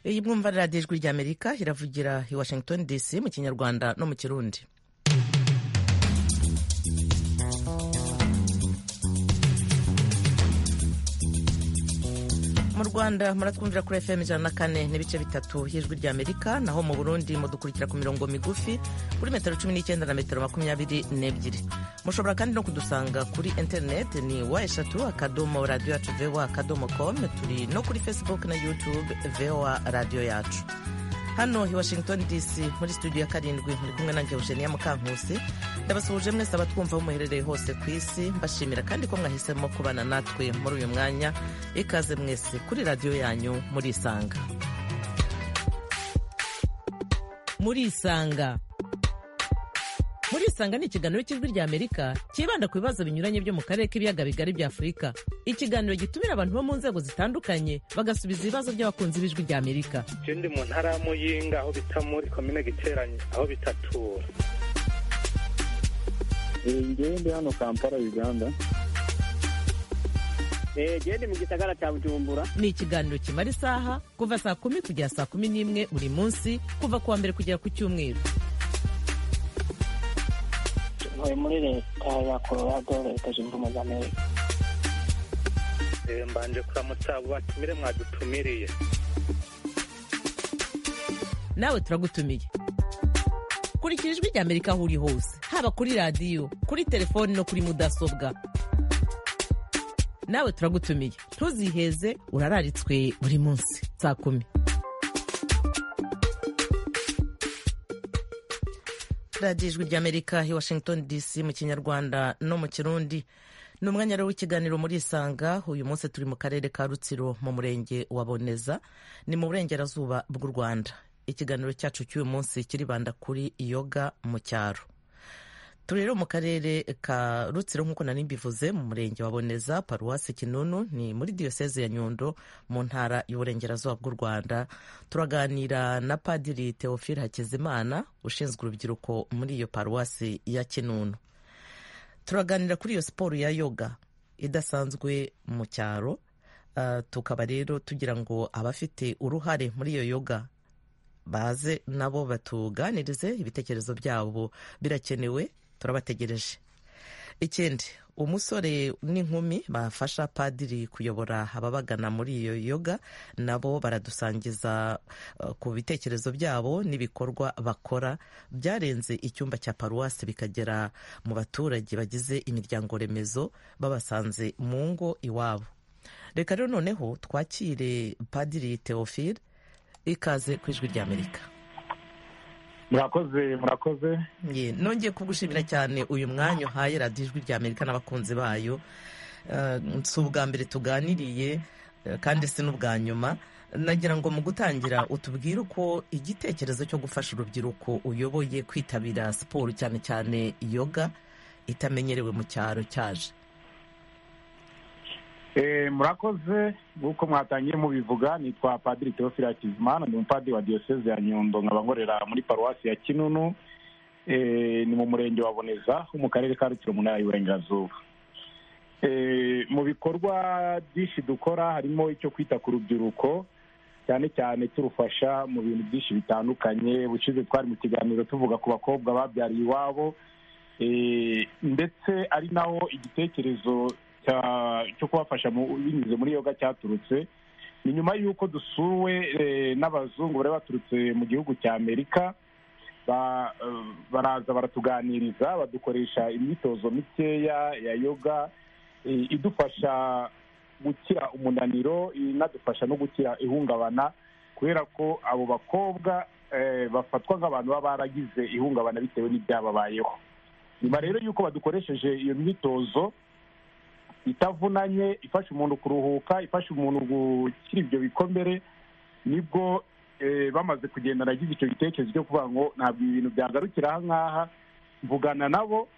iyi mwumva radiyo ijwi ry'amerika iravugira i washington dc mu kinyarwanda no mu kirundi mu rwanda muratwumvira kuri fm ijana na kane n'ibice bitatu y'ijwi rya amerika naho mu burundi mudukurikira ku mirongo migufi kuri metero cumi n'icyenda na metero makumyabiri n'ebyiri mushobora kandi no kudusanga kuri interineti ni wa eshatu akadomo radiyo yacu voa akadomo com turi no kuri facebook na youtube voa radiyo yacu hano i washington dc muri studio ya karindwi muri kumwe nanjye eugenia mukankusi ndabasuhuje mwese abatwumva aho muherereye hose ku isi mbashimira kandi ko mwahisemo kubana natwe muri uyu mwanya ikaze mwese kuri radiyo yanyu murisanga murisanga murisanga ni ikiganiro cy'ijwi rya amerika cyibanda ku bibazo binyuranye byo mu karere k'ibiyaga bigari bya afurika ikiganiro gitumira abantu bo mu nzego zitandukanye bagasubiza ibibazo by'abakunzi b'ijwi rya amerika je ndi mu ntara ya muyinga aho bita muri komine giteranye aho bitatura ngewe ndi hano kampala uganda gende mu gisagara cya bujumbura ni ikiganiro kimara isaha kuva saa kumi kugera saa kumi n'imwe buri munsi kuva ku wa mbere kugera ku cyumweru tuvuye muri leta ya colorado leta zunze ubumwe za amerika Eh, mbanje kuramutsa abo batumire mwadutumiriye nawe turagutumiye kurikira ijwi rya amerika aho uri hose haba kuri radiyo kuri telefoni no kuri mudasobwa nawe turagutumiye ntuziheze urararitswe buri munsi saa kumi radiyo ijwi rya amerika i washington dc mu kinyarwanda no mu kirundi ni umwanya rero w'ikiganiro murisanga uyu munsi turi mu karere ka rutsiro mu murenge wa boneza ni mu burengerazuba bw'u rwanda ikiganiro cyacu cy'uyu munsi kiribanda kuri yoga mu cyaro turi rero mu karere ka rutsiro nk'uko nari mbivuze mu murenge wa boneza paruwasi kinunu ni muri diyoseze ya nyundo mu ntara y'uburengerazuba bw'u rwanda turaganira na padiri teofile hakizimana ushinzwe urubyiruko muri iyo paruwasi ya kinunu turaganira kuri iyo siporo ya yoga idasanzwe mu cyaro Ah, tukaba rero tugira ngo abafite uruhare muri iyo yoga baze nabo batuganirize ibitekerezo byabo birakenewe turabategereje ikindi umusore n'inkumi bafasha padiri kuyobora ababagana muri iyo yoga nabo baradusangiza eh, ku bitekerezo byabo n'ibikorwa bakora byarenze icyumba cya paruwasi bikagera mu baturage bagize imiryango remezo babasanze mu ngo iwabo reka rero noneho twakire padiri teofile ikaze ku ijwi rya amerika murakoze murakoze Ye, nongeye kugushimira cyane uyu mwanya uhaye radiyo ijwi rya amerika n'abakunzi bayo Eh, si ubwa mbere tuganiriye eh, kandi si n'ubwa nyuma nagira ngo mu gutangira utubwire uko igitekerezo cyo gufasha urubyiruko uyoboye kwitabira siporo cyane cyane yoga itamenyerewe mu cyaro cyaje Eh, murakoze nk'uko mwatangiye mubivuga nitwa padiri teofile hakizimana ni umupadiri wa diyoseze ya nyundo nkaba nkorera muri paruwasi ya kinunu Eh, ni mu murenge wa boneza ho mu karere ka rutsiro mu ntara y'uburengerazuba Eh, mu bikorwa byinshi dukora harimo icyo kwita ku rubyiruko cyane cyane turufasha mu bintu byinshi bitandukanye bushize twari mu kiganiro tuvuga ku bakobwa babyariye iwabo Eh, ndetse ari naho igitekerezo cya- cyo kubafasha mu- binyuze muri yoga cyaturutse ni nyuma y'uko dusuwe eh, n'abazungu bari baturutse mu gihugu cya amerika ba- eh, baraza baratuganiriza badukoresha imyitozo mikeya ya yoga eh, idufasha gukira umunaniro inadufasha no gukira ihungabana kubera ko abo bakobwa eh, bafatwa nk'abantu baba baragize ihungabana bitewe n'ibyababayeho nyuma rero y'uko badukoresheje iyo myitozo itavunanye ifasha umuntu kuruhuka ifasha umuntu gukira ibyo bikomere nibwo eh, bamaze kugenda nagize icyo gitekerezo cyo kuvuga ngo ntabwo ibi bintu byagarukira aha ngaha mvugana nabo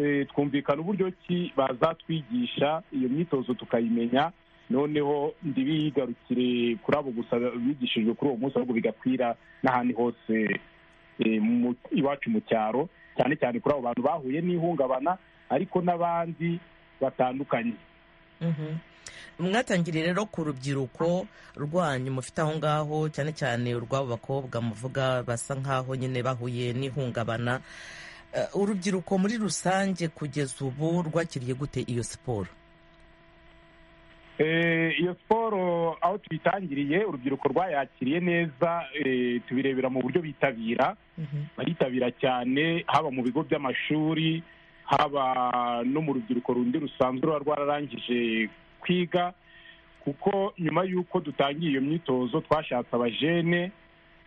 eh, twumvikana uburyo ki bazatwigisha iyo myitozo tukayimenya noneho ndibigarukire kuri abo gusa bigishijwe kuri uwo munsi ahubwo bigakwira n'ahandi hose eh, mu- iwacu mu cyaro cyane cyane kuri abo bantu bahuye n'ihungabana ariko n'abandi batandukanye mwatangiriye rero ku rubyiruko rwanyu mufite aho ngaho cyane cyane urw'abo bakobwa muvuga basa nk'aho nyine bahuye n'ihungabana Eh, urubyiruko muri rusange kugeza ubu rwakiriye gute iyo siporo Eh, iyo siporo aho tuyitangiriye urubyiruko rwayakiriye neza eh, tubirebera mu buryo bitabira baritabira cyane haba mu bigo by'amashuri haba no mu rubyiruko rundi rusanzwe ruba rwararangije kwiga kuko nyuma y'uko dutangiye iyo myitozo twashatse abajene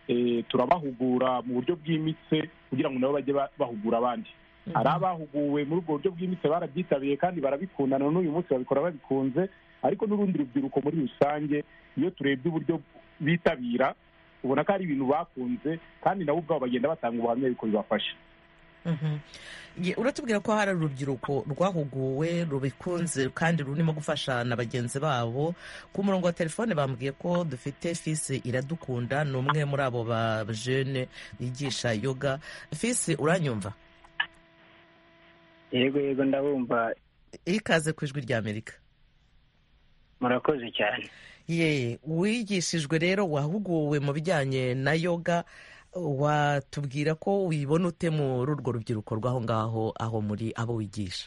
eh, turabahugura mu buryo bwimbitse kugira ngo nabo bajye ba- bahugura abandi hari abahuguwe muri ubwo buryo bwimbitse barabyitabiriye kandi barabikunda na n'uyu munsi babikora babikunze ariko n'urundi rubyiruko muri rusange iyo turebye uburyo bitabira ubona ko ari ibintu bakunze kandi nabo ubwabo bagenda batanga ubuhamya yuko bibafasha Mhm. Ye- uratubwira ko hari urubyiruko rwahuguwe rubikunze kandi rurimo gufasha na bagenzi babo ku murongo wa telefone bambwiye ko dufite fisi iradukunda ni umwe muri abo ba jene bigisha yoga fisi uranyumva yego yego ndabumva ikaze ku ijwi rya amerika murakoze cyane ye wigishijwe rero wahuguwe mu bijyanye na yoga watubwira ko wibona ute muri urwo rubyiruko rw'aho ngaho aho muri abo wigisha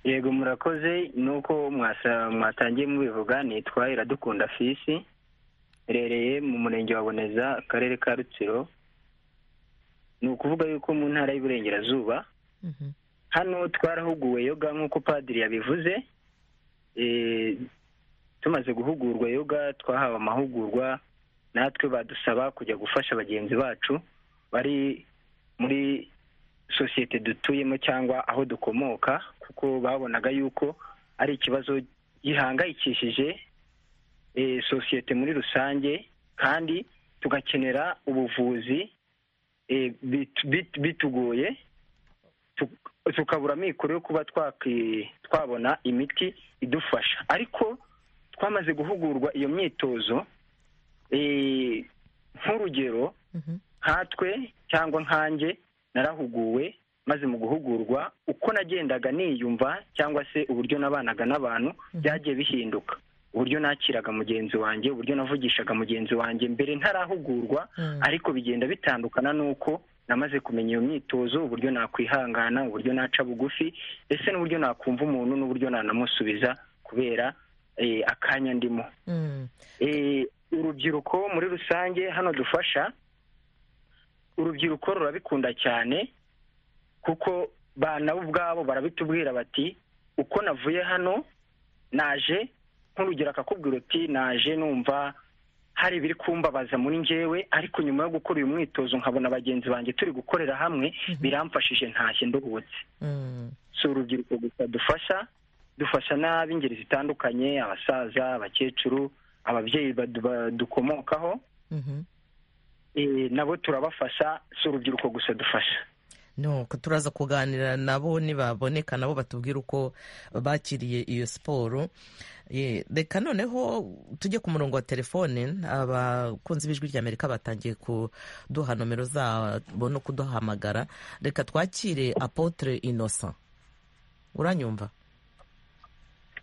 yego murakoze nuko mwasa- mwatangiye mubivuga nitwa iradukunda fisi irereye mu murenge wa boneza akarere ka rutsiro ni ukuvuga yuko mu ntara y'iburengerazuba hano twarahuguwe yoga nk'uko padiri yabivuze Eh, tumaze guhugurwa yoga twahawe amahugurwa natwe badusaba kujya gufasha bagenzi bacu bari muri sosiyete dutuyemo cyangwa aho dukomoka kuko babonaga yuko ari ikibazo gihangayikishije eh, sosiyete muri rusange kandi tugakenera ubuvuzi eh, bit- bit- bitugoye tu- tukabura amikoro yo kuba twaki- twabona imiti idufasha ariko twamaze guhugurwa iyo myitozo eh, nk'urugero nkatwe cyangwa nkanjye narahuguwe maze mu guhugurwa uko nagendaga niyumva cyangwa se uburyo nabanaga n'abantu byagiye bihinduka uburyo nakiraga mugenzi wanjye uburyo navugishaga mugenzi wanjye mbere ntarahugurwa Mm. ariko bigenda bitandukana n'uko namaze kumenya iyo myitozo uburyo nakwihangana uburyo naca bugufi ese n'uburyo nakumva umuntu n'uburyo nanamusubiza kubera eh, akanya ndimo Mm. Eh, urubyiruko muri rusange hano dufasha urubyiruko rurabikunda cyane kuko ba nabo ubwabo barabitubwira bati uko navuye hano naje nk'urugero akakubwira uti naje numva hari ibiri kumbabaza muri njyewe ariko nyuma yo gukora uyu mwitozo nkabona bagenzi banjye turi gukorera hamwe biramfashije ntashye nduhutse Mm. si urubyiruko gusa dufasha dufasha n'ab'ingeri zitandukanye abasaza abakecuru ababyeyi badu- ba- dukomokaho Mhm. eh, nabo turabafasha si urubyiruko gusa dufasha nuko turaza kuganira nabo nibaboneka nabo batubwira uko bakiriye iyo siporo Ye, reka noneho tujye ku murongo wa telefone abakunzi b'ijwi rya amerika batangiye kuduha nomero zabo no kuduhamagara reka twakire apotre innocent uranyumva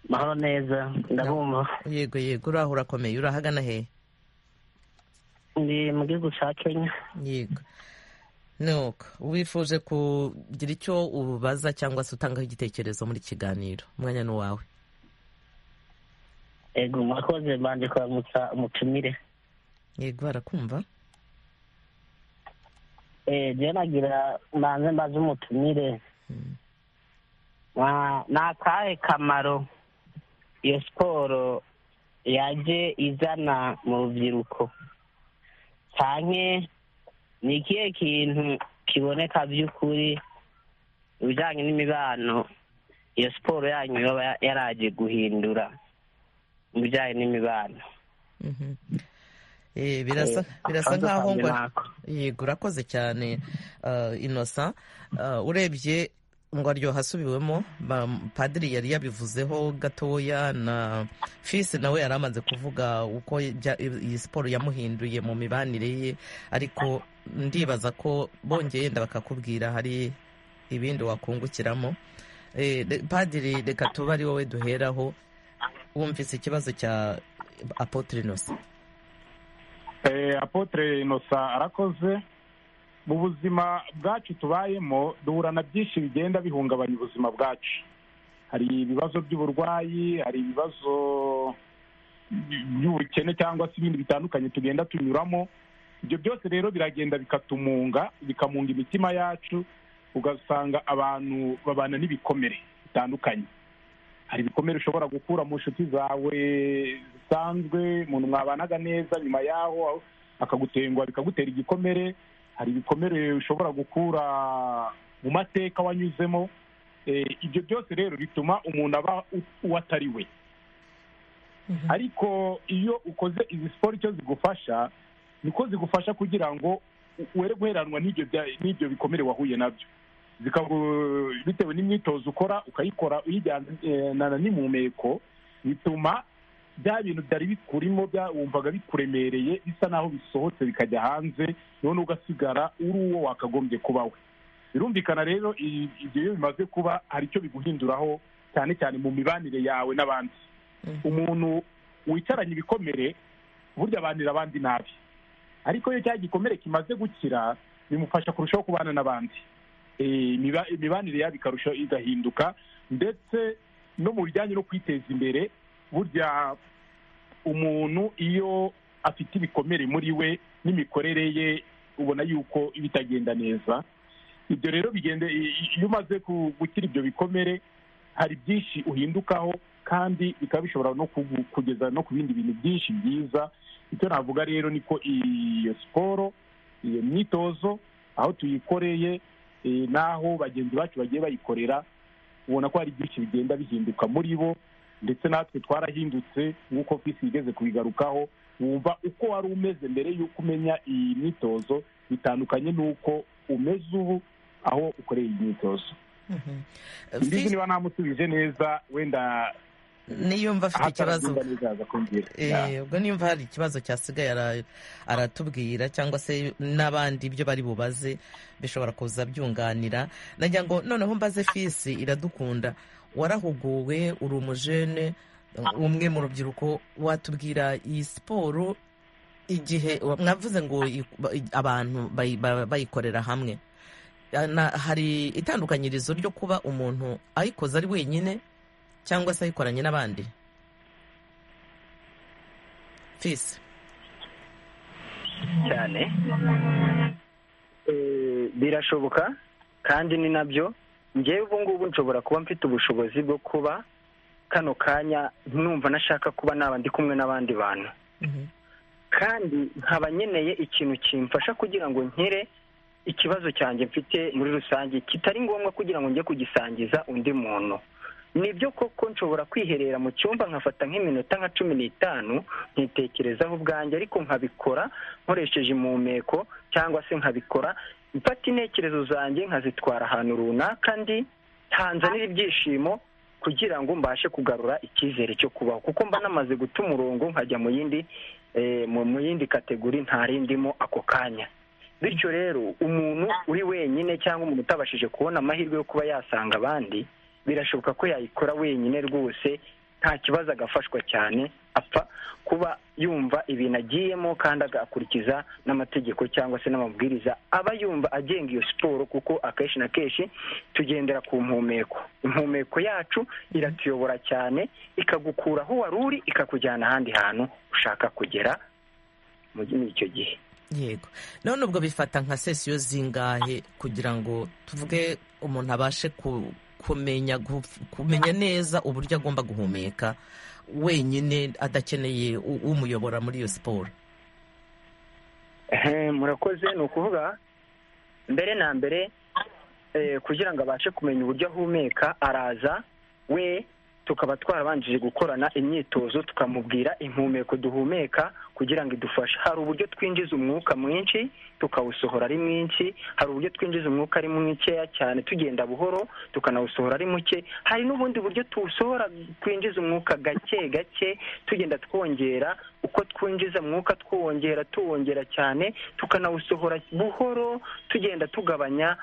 mahoro neza ndabumva yego yego uraho urakomeye urahagana hehe ndi mu gihugu cya kenya yego nuko wifuje kugira icyo ubaza cyangwa se utangaho igitekerezo muri iki kiganiro umwanya ni uwawe yego murakoze banje kuramutsa umutumire yego barakumva Eh, je nagira mbanze mbaze umutumire Ah, ni akahe kamaro iyo siporo yaje izana mu rubyiruko cyane ni ikihe kintu kiboneka by'ukuri mu bijyanye n'imibano iyo siporo yanyu yaba ya- yaraje guhindura mu bijyanye n'imibano Mhm. Eh, birasa birasa Akabazo nkaho kanjye ngo ni ako. yego urakoze cyane uh, innocent Uh, urebye ngo aryoha asubiwemo ba- padiri yari yabivuzeho gatoya na fisi nawe yari amaze kuvuga uko jya- iyi siporo yamuhinduye mu mibanire ye ariko ndibaza ko bongeye yenda bakakubwira hari ibindi wakungukiramo Eh, de- padiri reka tuba ari wowe duheraho wumvise ikibazo cya apotre inosa Eh, apotre inosa arakoze mu buzima bwacu tubayemo duhura na byinshi bigenda bihungabanya ubuzima bwacu hari ibibazo by'uburwayi hari ibibazo by'ubukene cyangwa se ibindi bitandukanye tugenda tunyuramo ibyo byose rero biragenda bikatumunga bikamunga imitima yacu ugasanga abantu babana n'ibikomere bitandukanye hari ibikomere ushobora gukura mu nshuti zawe zisanzwe umuntu mwabanaga neza nyuma yaho akagutengwa bikagutera igikomere hari ibikomere ushobora gukura mu mateka wanyuzemo Eh, ibyo byose rero bituma umuntu aba u- uwo atari we ariko iyo ukoze izi siporo icyo zigufasha niko zigufasha kugira ngo u- were guheranwa n'ibyo bya- n'ibyo bikomere wahuye nabyo Zikagu- bitewe n'imyitozo ukora ukayikora uyijyana n'impumeko bituma bya bintu byari bikurimo bya- wumvaga bikuremereye bisa naho bisohotse bikajya hanze none ugasigara uri uwo wakagombye kuba we birumvikana rero i- ibyo iyo bimaze kuba hari icyo biguhinduraho cyane cyane mu mibanire yawe n'abandi Mhm. umuntu wicaranye ibikomere burya abanira abandi nabi ariko iyo cya gikomere kimaze gukira bimufasha kurushaho kubana n'abandi Eh, imiba- imibanire yabo ikarushaho igahinduka ndetse no mu bijyanye no kwiteza imbere burya umuntu iyo afite ibikomere muri we n'imikorere ye ubona yuko iba itagenda neza ibyo rero bigende i- i- iyo umaze ku- gukira ibyo bikomere hari byinshi uhindukaho kandi bikaba bishobora no kugu- kugeza no ku bindi bintu byinshi byiza icyo navuga rero niko iyo siporo iyo myitozo aho tuyikoreye eh, n'aho bagenzi bacu bagiye bayikorera ubona ko hari byinshi bigenda bihinduka muri bo ndetse natwe twarahindutse nk'uko fisi igeze kubigarukaho wumva uko wari umeze mbere y'uko umenya iyi myitozo bitandukanye n'uko umeze ubu aho ukoreye iyi myitozo Mhm. imbizi Fis- niba namusubije neza wenda niyumva afite ikibazo atarabyumva neza aza kumbwira Ya. Eh, ubwo nimba hari ikibazo cyasigaye ara- aratubwira cyangwa se n'abandi ibyo bari bubaze bishobora kuza byunganira nagira ngo noneho mbaze fisi iradukunda warahuguwe uri umujene umwe mu rubyiruko watubwira iyi siporo igihe mwavuze ngo i- abantu bayi- ba- bayikorera hamwe Ah, na- hari itandukanyirizo ryo kuba umuntu ayikoze ari wenyine cyangwa se ayikoranye n'abandi fisi cyane Eh, birashoboka kandi ni nabyo ngewe ubu ngubu nshobora kuba mfite ubushobozi bwo kuba kano kanya numva nashaka kuba naba ndi kumwe n'abandi bantu Mhm. kandi nkaba nkeneye ikintu kimfasha kugira ngo nkire ikibazo cyanjye mfite muri rusange kitari ngombwa kugira ngo njye kugisangiza undi muntu nibyo koko nshobora kwiherera mu cyumba nkafata nk'iminota nka cumi n'itanu nkitekerezaho ubwanjye ariko nkabikora nkoresheje impumeko cyangwa se nkabikora mfata intekerezo zanjye nkazitwara ahantu runaka ndi ntanzanira ibyishimo kugira ngo mbashe kugarura icyizere cyo kubaho kuko mba namaze guta umurongo nkajya mu yindi eh, mu mu yindi kategori ntarindimo ako kanya bityo rero umuntu uri wenyine cyangwa umuntu utabashije kubona amahirwe yo kuba yasanga abandi birashoboka ko yayikora wenyine rwose nta kibazo agafashwa cyane apfa kuba yumva ibintu agiyemo kandi agakurikiza n'amategeko cyangwa se n'amabwiriza aba yumva agenga iyo siporo kuko akenshi na kenshi tugendera ku mpumeko impumeko yacu iratuyobora cyane ikagukura aho wari uri ikakujyana ahandi hantu ushaka kugera mu- muri icyo gihe yego none ubwo bifata nka sesiyo zingahe kugira ngo tuvuge umuntu abashe ku- kumenya gu- kumenya neza uburyo agomba guhumeka wenyine adakeneye u- umuyobora muri iyo siporo Ehe, murakoze ni ukuvuga mbere na mbere eh, kugira ngo abashe kumenya uburyo ahumeka araza we tukaba twarabanjije gukorana imyitozo tukamubwira impumeko duhumeka kugira ngo idufashe hari uburyo twinjiza umwuka mwinshi tukawusohora ari mwinshi hari uburyo twinjiza umwuka ari mukeya cyane tugenda buhoro tukanawusohora ari muke hari n'ubundi buryo tuwusohora twinjiza umwuka gake gake tugenda twongera uko twinjiza umwuka twongera tuwongera cyane tukanawusohora buhoro tugenda tugabanya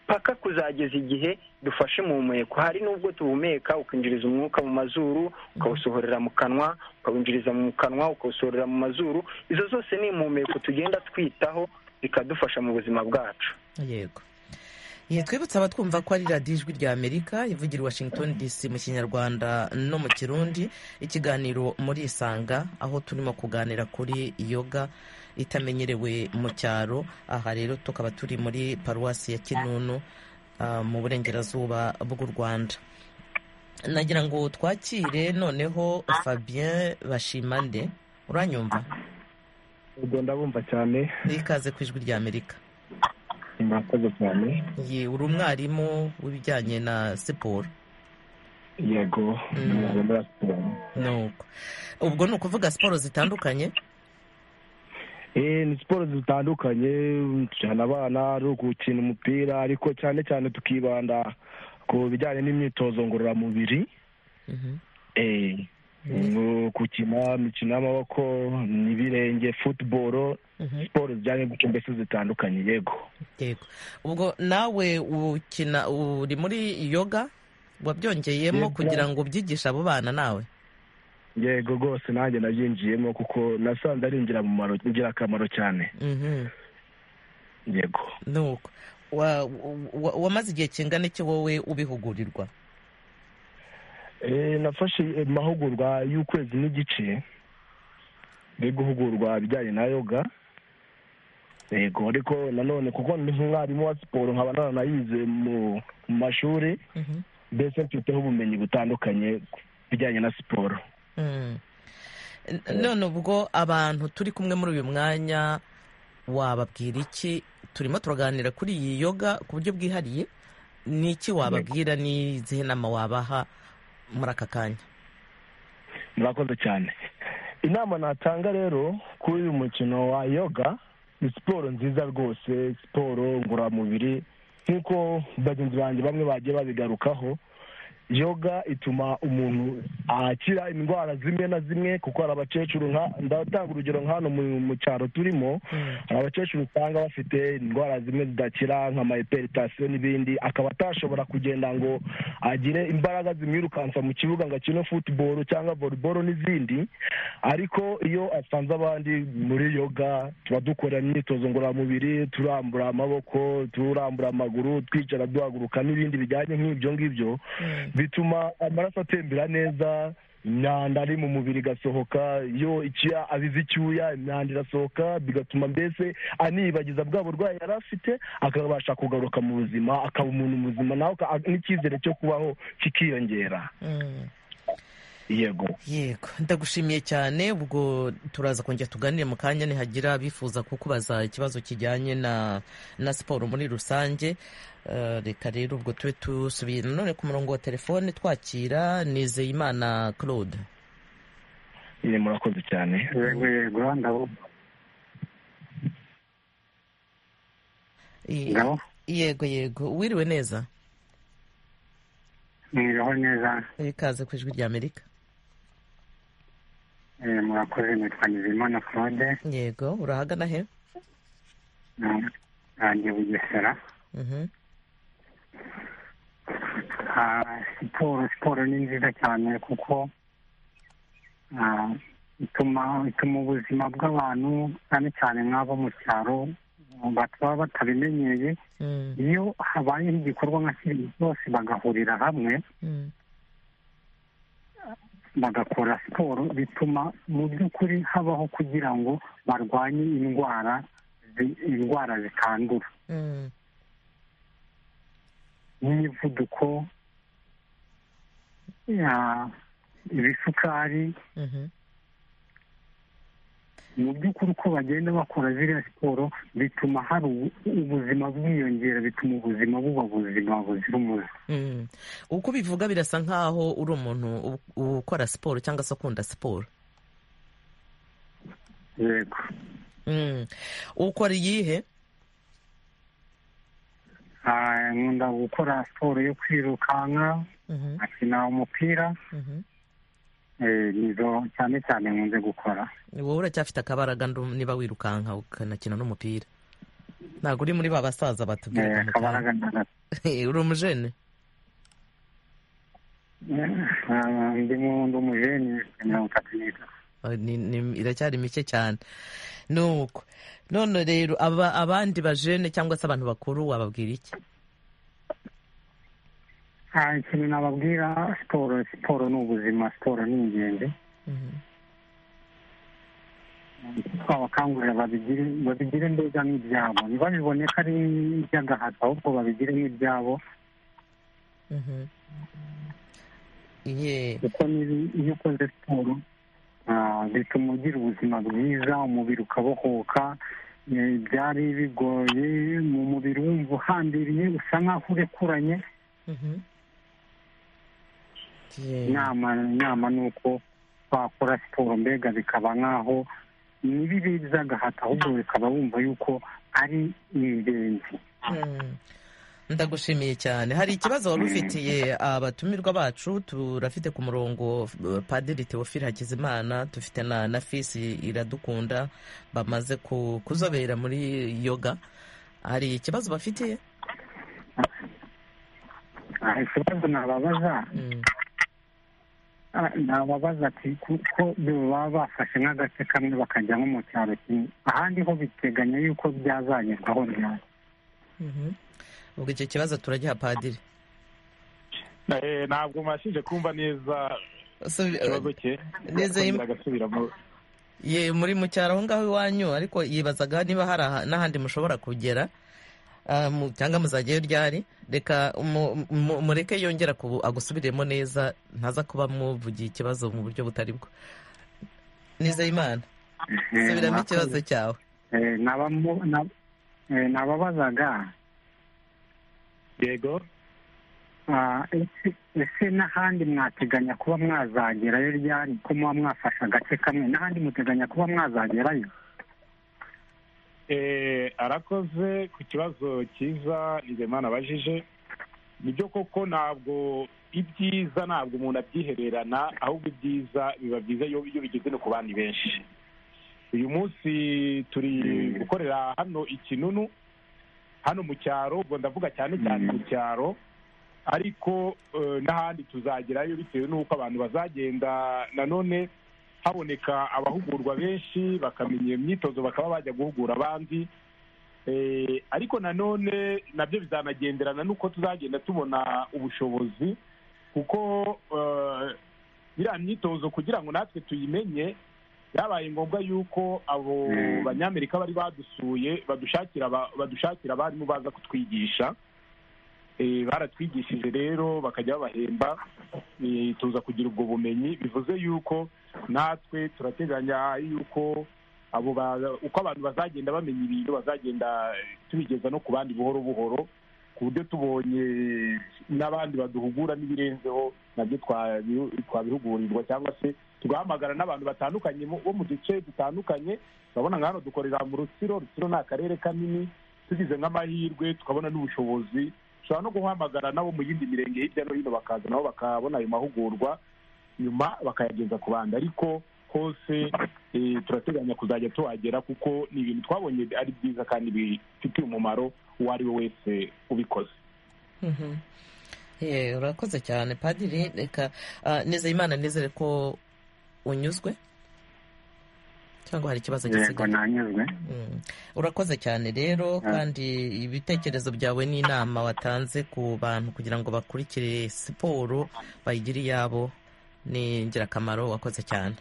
paka kuzageza igihe dufashe umuhumeko hari n'ubwo tuhumeka ukinjiriza umwuka mu mazuru ukawusohorera mu kanwa ukawinjiriza mu kanwa ukawusohorera mu mazuru izo zose ni impumeko tugenda twitaho bikadufasha mu buzima bwacu yego Ye, twibutsa abatwumva ko ari radiyo ijwi rya amerika ivugira i washington dc mu kinyarwanda no mu kirundi ikiganiro muri isanga aho turimo kuganira kuri yoga itamenyerewe mu cyaro aha rero tukaba turi muri paruwasi ya kinunu ah, mu burengerazuba bw'u rwanda nagira ngo twakire noneho fabien bashimande uranyumva ubwo ndabumva cyane ikaze ku ijwi rya amerika murakoze cyane ye uri umwarimu w'ibijyanye na siporo yego Mm. ntabwo muri siporo nuko ubwo ni ukuvuga siporo zitandukanye Eh, ni siporo zitandukanye tujyana abana ari ugukina umupira ariko cyane cyane tukibanda ku bijyanye n'imyitozo ngororamubiri Mhm. eh, no gukina imikino y'amaboko n'ibirenge futuboro Mhm. siporo zijyanye gutyo mbese zitandukanye yego yego ubwo nawe ukina uri muri yoga wabyongeyemo Yego. kugira ngo ubyigishe abo bana nawe yego rwose nanjye nabyinjiyemo kuko nasanze ari ingirakamaro- ingirakamaro cyane Mhm. yego nuko Wa- wa- wa- wamaze igihe kingana iki wowe ubihugurirwa Eh, nafashe eh, amahugurwa y'ukwezi n'igice yo guhugurwa ibijyanye na yoga yego ariko nanone kuko ndi nk'umwarimu wa siporo nkaba naranayize mu mu mashuri Mhm. mbese mfiteho ubumenyi butandukanye ku bijyanye na siporo Mm. N- none ubwo abantu turi kumwe muri uyu mwanya wababwira iki turimo turaganira kuri iyi yoga ku buryo bwihariye ni iki wababwira n'izihe nama wabaha muri aka kanya murakoze cyane inama natanga rero kuri uyu mukino wa yoga ni siporo nziza rwose siporo ngororamubiri nk'uko bagenzi banjye bamwe bagiye babigarukaho yoga ituma umuntu akira indwara zimwe na zimwe kuko hari abakecuru nka- ndatanga urugero nka hano mu- mu cyaro turimo hari abakecuru usanga bafite indwara zimwe zidakira nka mayiperitasiyo n'ibindi akaba atashobora kugenda ngo agire imbaraga zimwirukansa mu kibuga ngo akine futuboro cyangwa voleboro n'izindi ariko iyo asanze abandi muri yoga tuba dukora imyitozo ngororamubiri turambura amaboko turambura amaguru twicara duhaguruka n'ibindi bijyanye nk'ibyo ngibyo bituma amaraso atembera neza imyanda ari mu mubiri igasohoka iyo icyuya abize icyuya imyanda irasohoka bigatuma mbese aniyibagiza bwa burwayi yari afite akabasha kugaruka mu buzima akaba umuntu muzima nawe aka- n'icyizere cyo kubaho kikiyongera Mm. yego yego ndagushimiye cyane ubwo turaza kongera tuganire mu kanya nihagira abifuza kukubaza ikibazo kijyanye na na siporo muri rusange Eh, reka rero ubwo tube dusubiye nanone ku murongo wa telefone twakira nizeyimana claude nyine murakoze cyane yego yego ndabumva I- ngabo yego yego wiriwe neza mwiriho neza ikaze ku ijwi rya amerika Eh, murakoze nitwa nizimana claude yego urahagana he Mm. nanjye bugesera Mhm. Ah, siporo siporo ni nziza cyane kuko ah, ituma ituma ubuzima bw'abantu cyane cyane nk'abo mu cyaro bataba batabimenyereye Mm, iyo habayeho igikorwa nka kiriya bose bagahurira hamwe mm, bagakora siporo bituma mu by'ukuri habaho kugira ngo barwanye indwara zi- indwara zitandura mm, n'imivuduko ya- ibisukari mhm. mu by'ukuri uko bagenda bakora ziriya siporo bituma hari ubu- ubuzima bwiyongera bituma ubuzima buba buzima buzira umuze Mm. uko ubivuga birasa nkaho uri umuntu u- ukora siporo cyangwa se ukunda siporo yego Mm. ukora iyihe Ah, nkunda gukora siporo yo kwirukanka Mhm, nkakina umupira mhm. eh, nizo cyane cyane nkunze gukora wowe uracyafite akabaraga ndu- niba wirukanka ukanakina n'umupira ntabwo uri muri ba basaza batubwira Eh, ko muganga. kabaraga ndagatatu uri umujene Ah, ndimo ndi umujeni mirongo itatu n'itatu Ah, ni- ni- iracyari mike cyane nuko none rero aba- abandi bajene cyangwa se abantu bakuru wababwira iki Ah, ikintu nababwira siporo siporo ni ubuzima siporo ni ingenzi Mhm. twabakangurira babigire babigire mbega nk'ibyabo ntibabibone ko ari iby'agahato ahubwo babigire nk'ibyabo Mhm. Ye. kuko nibi- iyo ukoze siporo ah, bituma ugira ubuzima bwiza umubiri ukabohoka Eh, byari bigoye mu mubiri wumva uhambiriye usa nk'aho urekuranye Mhm. Ye. inama inama ni uko twakora siporo mbega bikaba nk'aho n'ibibi by'agahato ahubwo bikaba wumva yuko ari ingenzi Mm. ndagushimiye cyane hari ikibazo wari ufitiye abatumirwa bacu turafite ku murongo eh, padiri teofile hakizimana dufite na na fisi iradukunda bamaze ku- kuzobera muri yoga hari ikibazo bafitiye Ah, ikibazo nababaza Mm. ah, nababaza ati kuko baba bafashe nk'agace kamwe bakajya nko mu cyaro kimwe ahandi ho biteganya yuko byazagerwaho ryari Mhm. ubwo icyo kibazo turagiha padiri Eh, ntabwo mbashije kumva neza Subi- ikibazo cye Nizeye- Akongera agasubiramo ye muri mu cyaro aho ngaho iwanyu ariko yibazaga niba hari aha- n'ahandi mushobora kugera ah, mu- cyangwa muzajyayo ryari reka mu- mu- mureke yongera ku- agusubiremo neza ntaza kuba muvugiye ikibazo mu buryo butari bwo nizeyimana Eh, subiramo mwakoze. ikibazo cyawe Eh, nabamo- na- eh, nababazaga yego Ah, ese ese n'ahandi mwateganya kuba mwazagerayo ryari ko muba mwafashe agace kamwe n'ahandi muteganya kuba mwazagerayo Eh, arakoze ku kibazo cyiza nizeyimana abajije nibyo koko ntabwo ibyiza ntabwo umuntu abyihererana ahubwo ibyiza biba byiza iyo iyo bigeze no ku bandi benshi uyu munsi turi Mm. gukorera hano i kinunu hano mu cyaro ubwo ndavuga cyane cyane Mm. mu cyaro ariko eh, n'ahandi tuzagerayo bitewe n'uko abantu bazagenda nanone haboneka abahugurwa benshi bakamenya imyitozo bakaba bajya guhugura abandi Eh, ariko nanone nabyo bizanagenderana n'uko tuzagenda tubona ubushobozi kuko eh, iriya myitozo kugira ngo natwe tuyimenye byabaye ngombwa yuko abo Mm. banyamerika bari badusuye badushakira aba- badushakira abarimu baza kutwigisha Eh, baratwigishije rero bakajya babahemba eh, tuza kugira ubwo bumenyi bivuze yuko natwe turateganya yuko abo ba- uko abantu bazagenda bamenya ibintu bazagenda tubigeza no ku bandi buhoro buhoro ku buryo tubonye n'abandi baduhugura n'ibirenzeho nabyo twabi- twabihugurirwa cyangwa se tugahamagara n'abantu batandukanye mu- bo mu duce dutandukanye urabona nka hano dukorera mu rutsiro rutsiro ni akarere kanini tugize nk'amahirwe tukabona n'ubushobozi dushobora no guhamagara nabo mu yindi mirenge hirya no hino bakaza nabo bakabona ayo mahugurwa nyuma bakayageza ku bandi ariko hose eh, turateganya kuzajya tuhagera kuko ni ibintu twabonye ari byiza kandi bifitiye umumaro uwo ari we wese ubikoze Mhm. Ye, urakoze cyane padiri reka ah, nizeyimana nizere ko unyuzwe cyangwa hari ikibazo yego gisigaye nanyuzwe Mm. urakoze cyane rero kandi ibitekerezo byawe n'inama watanze ku bantu kugira ngo bakurikire siporo bayigire iyabo ni ingirakamaro wakoze cyane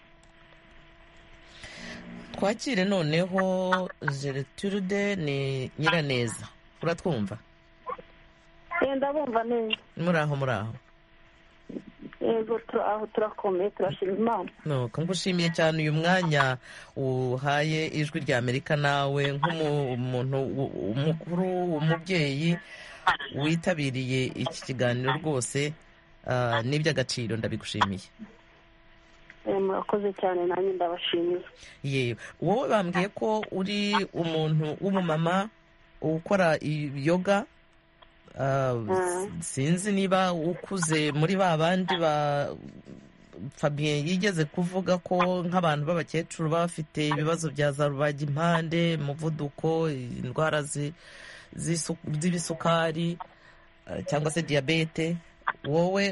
twakire noneho gertrude ni nyiraneza uratwumva yenda bumva neza muri aho muri aho yego tura- aho turakomeye turashima imana nuko ngushimiye cyane uyu mwanya uhaye ijwi rya amerika nawe nk'umuntu u- umukuru umubyeyi witabiriye iki kiganiro rwose ah, ni iby'agaciro ndabigushimiye Eh, murakoze cyane nanjye ndabashimira yewe wowe bambwiye ko uri umuntu w'umumama ukora i- yoga ah, Mm. sinzi niba ukuze muri ba bandi ba fabien yigeze kuvuga ko nk'abantu b'abakecuru baba bafite ibibazo bya za rubagimpande umuvuduko indwara zi- z'isu- z'ibisukari eh, cyangwa se diyabete wowe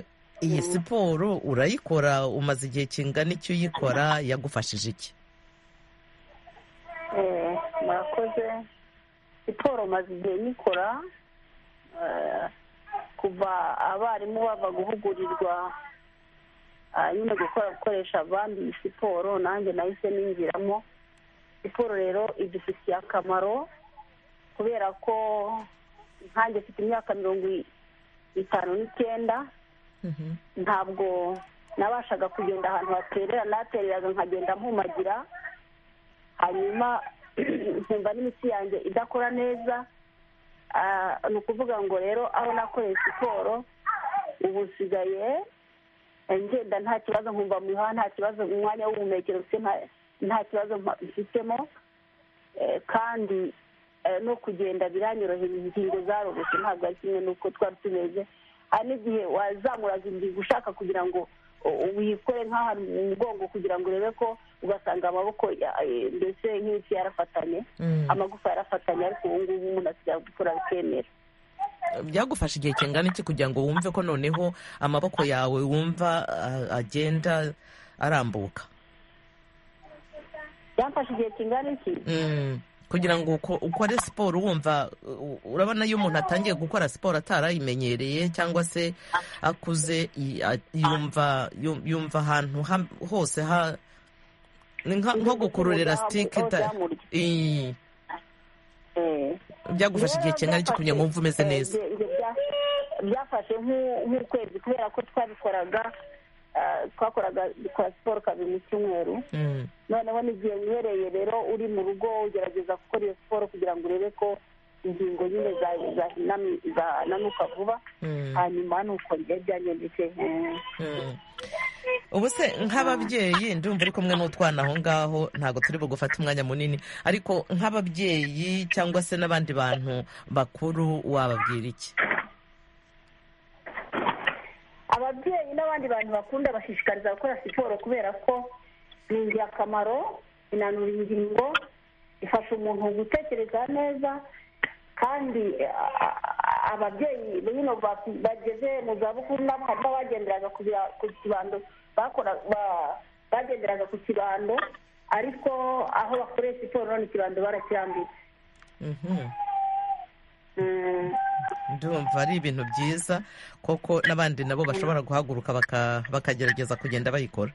iyi siporo urayikora umaze igihe kingana iki uyikora yagufashije iki Eh, murakoze siporo maze igihe nikora eh, kuva abarimu bava guhugurirwa ah, nyine gukora gukoresha abandi iyi siporo nanjye nahise ningiramo siporo rero idufitiye akamaro kubera ko nkanjye mfite imyaka mirongo i- itanu n'icyenda ntabwo nabashaga kugenda ahantu haterera natereraga nkagenda mpumagira hanyuma nkumva n'imitsi yanjye idakora neza Ah, ni ukuvuga ngo rero aho nakoreye siporo ubu nsigaye eh, ngenda nta kibazo nkumva mu bihaha nta kibazo mu mwanya w'ubuhumekero mfite nta- nta kibazo mpa- mfitemo Eh, kandi eh, no kugenda biranyorohera ingingo zaroroshye ntabwo ari kimwe n'uko twari tumeze hari n'igihe wazamuraga ingingo ushaka kugira ngo u- uyikore nk'ahantu mu mugongo kugira ngo urebe ko ugasanga amaboko ya- eh, mbese nk'imitsi yarafatanye Mm. amagufa yarafatanye ariko ubu ngubu umuntu asigaye gukora bikemera byagufasha igihe kingana iki kugira ngo wumve ko noneho amaboko yawe wumva ah, agenda arambuka byamfashe igihe kingana iki Mm, kugira ngo uko- ukore siporo wumva u- urabona iyo umuntu atangiye gukora siporo atarayimenyereye cyangwa se akuze i- a- yumva yum- yumva ahantu ha- hose ha ni nka- nko gukururira sitike ita- Ii, Eh. byagufasha igihe kingana iki kugira ngo wumve umeze Eh, neza ibyo- ibyo bya- byafashe nk'u- nk'ukwezi kubera ko twabikoraga ah, twakoraga dukora siporo kabiri mu cyumweru Mm, noneho n'igihe wihereye rero uri mu rugo ugerageza gukora iyo siporo kugira ngo urebe ko ingingo nyine za- zahinami- zananuka vuba mm. hanyuma ni uko njye byangendeke eh. Mm. ubu se nk'ababyeyi ndumva uri kumwe n'utwana aho ngaho ntabwo turi bugufate umwanya munini ariko nk'ababyeyi cyangwa se n'abandi bantu bakuru wababwira iki ababyeyi n'abandi bantu bakunda bashishikariza gukora siporo kubera ko ni ingirakamaro inanura ingingo ifasha umuntu gutekereza neza kandi a- a- a- ababyeyi bino ba- bageze mu zabukuru nabo hari n'abagenderaga ku bira- ku kibando bakora ba- bagenderaga ku kibando ariko aho bakoreye siporo none ikibando barakirambiwe Mhm. Mm. ndumva ari ibintu byiza koko n'abandi nabo bashobora guhaguruka baka- bakagerageza kugenda bayikora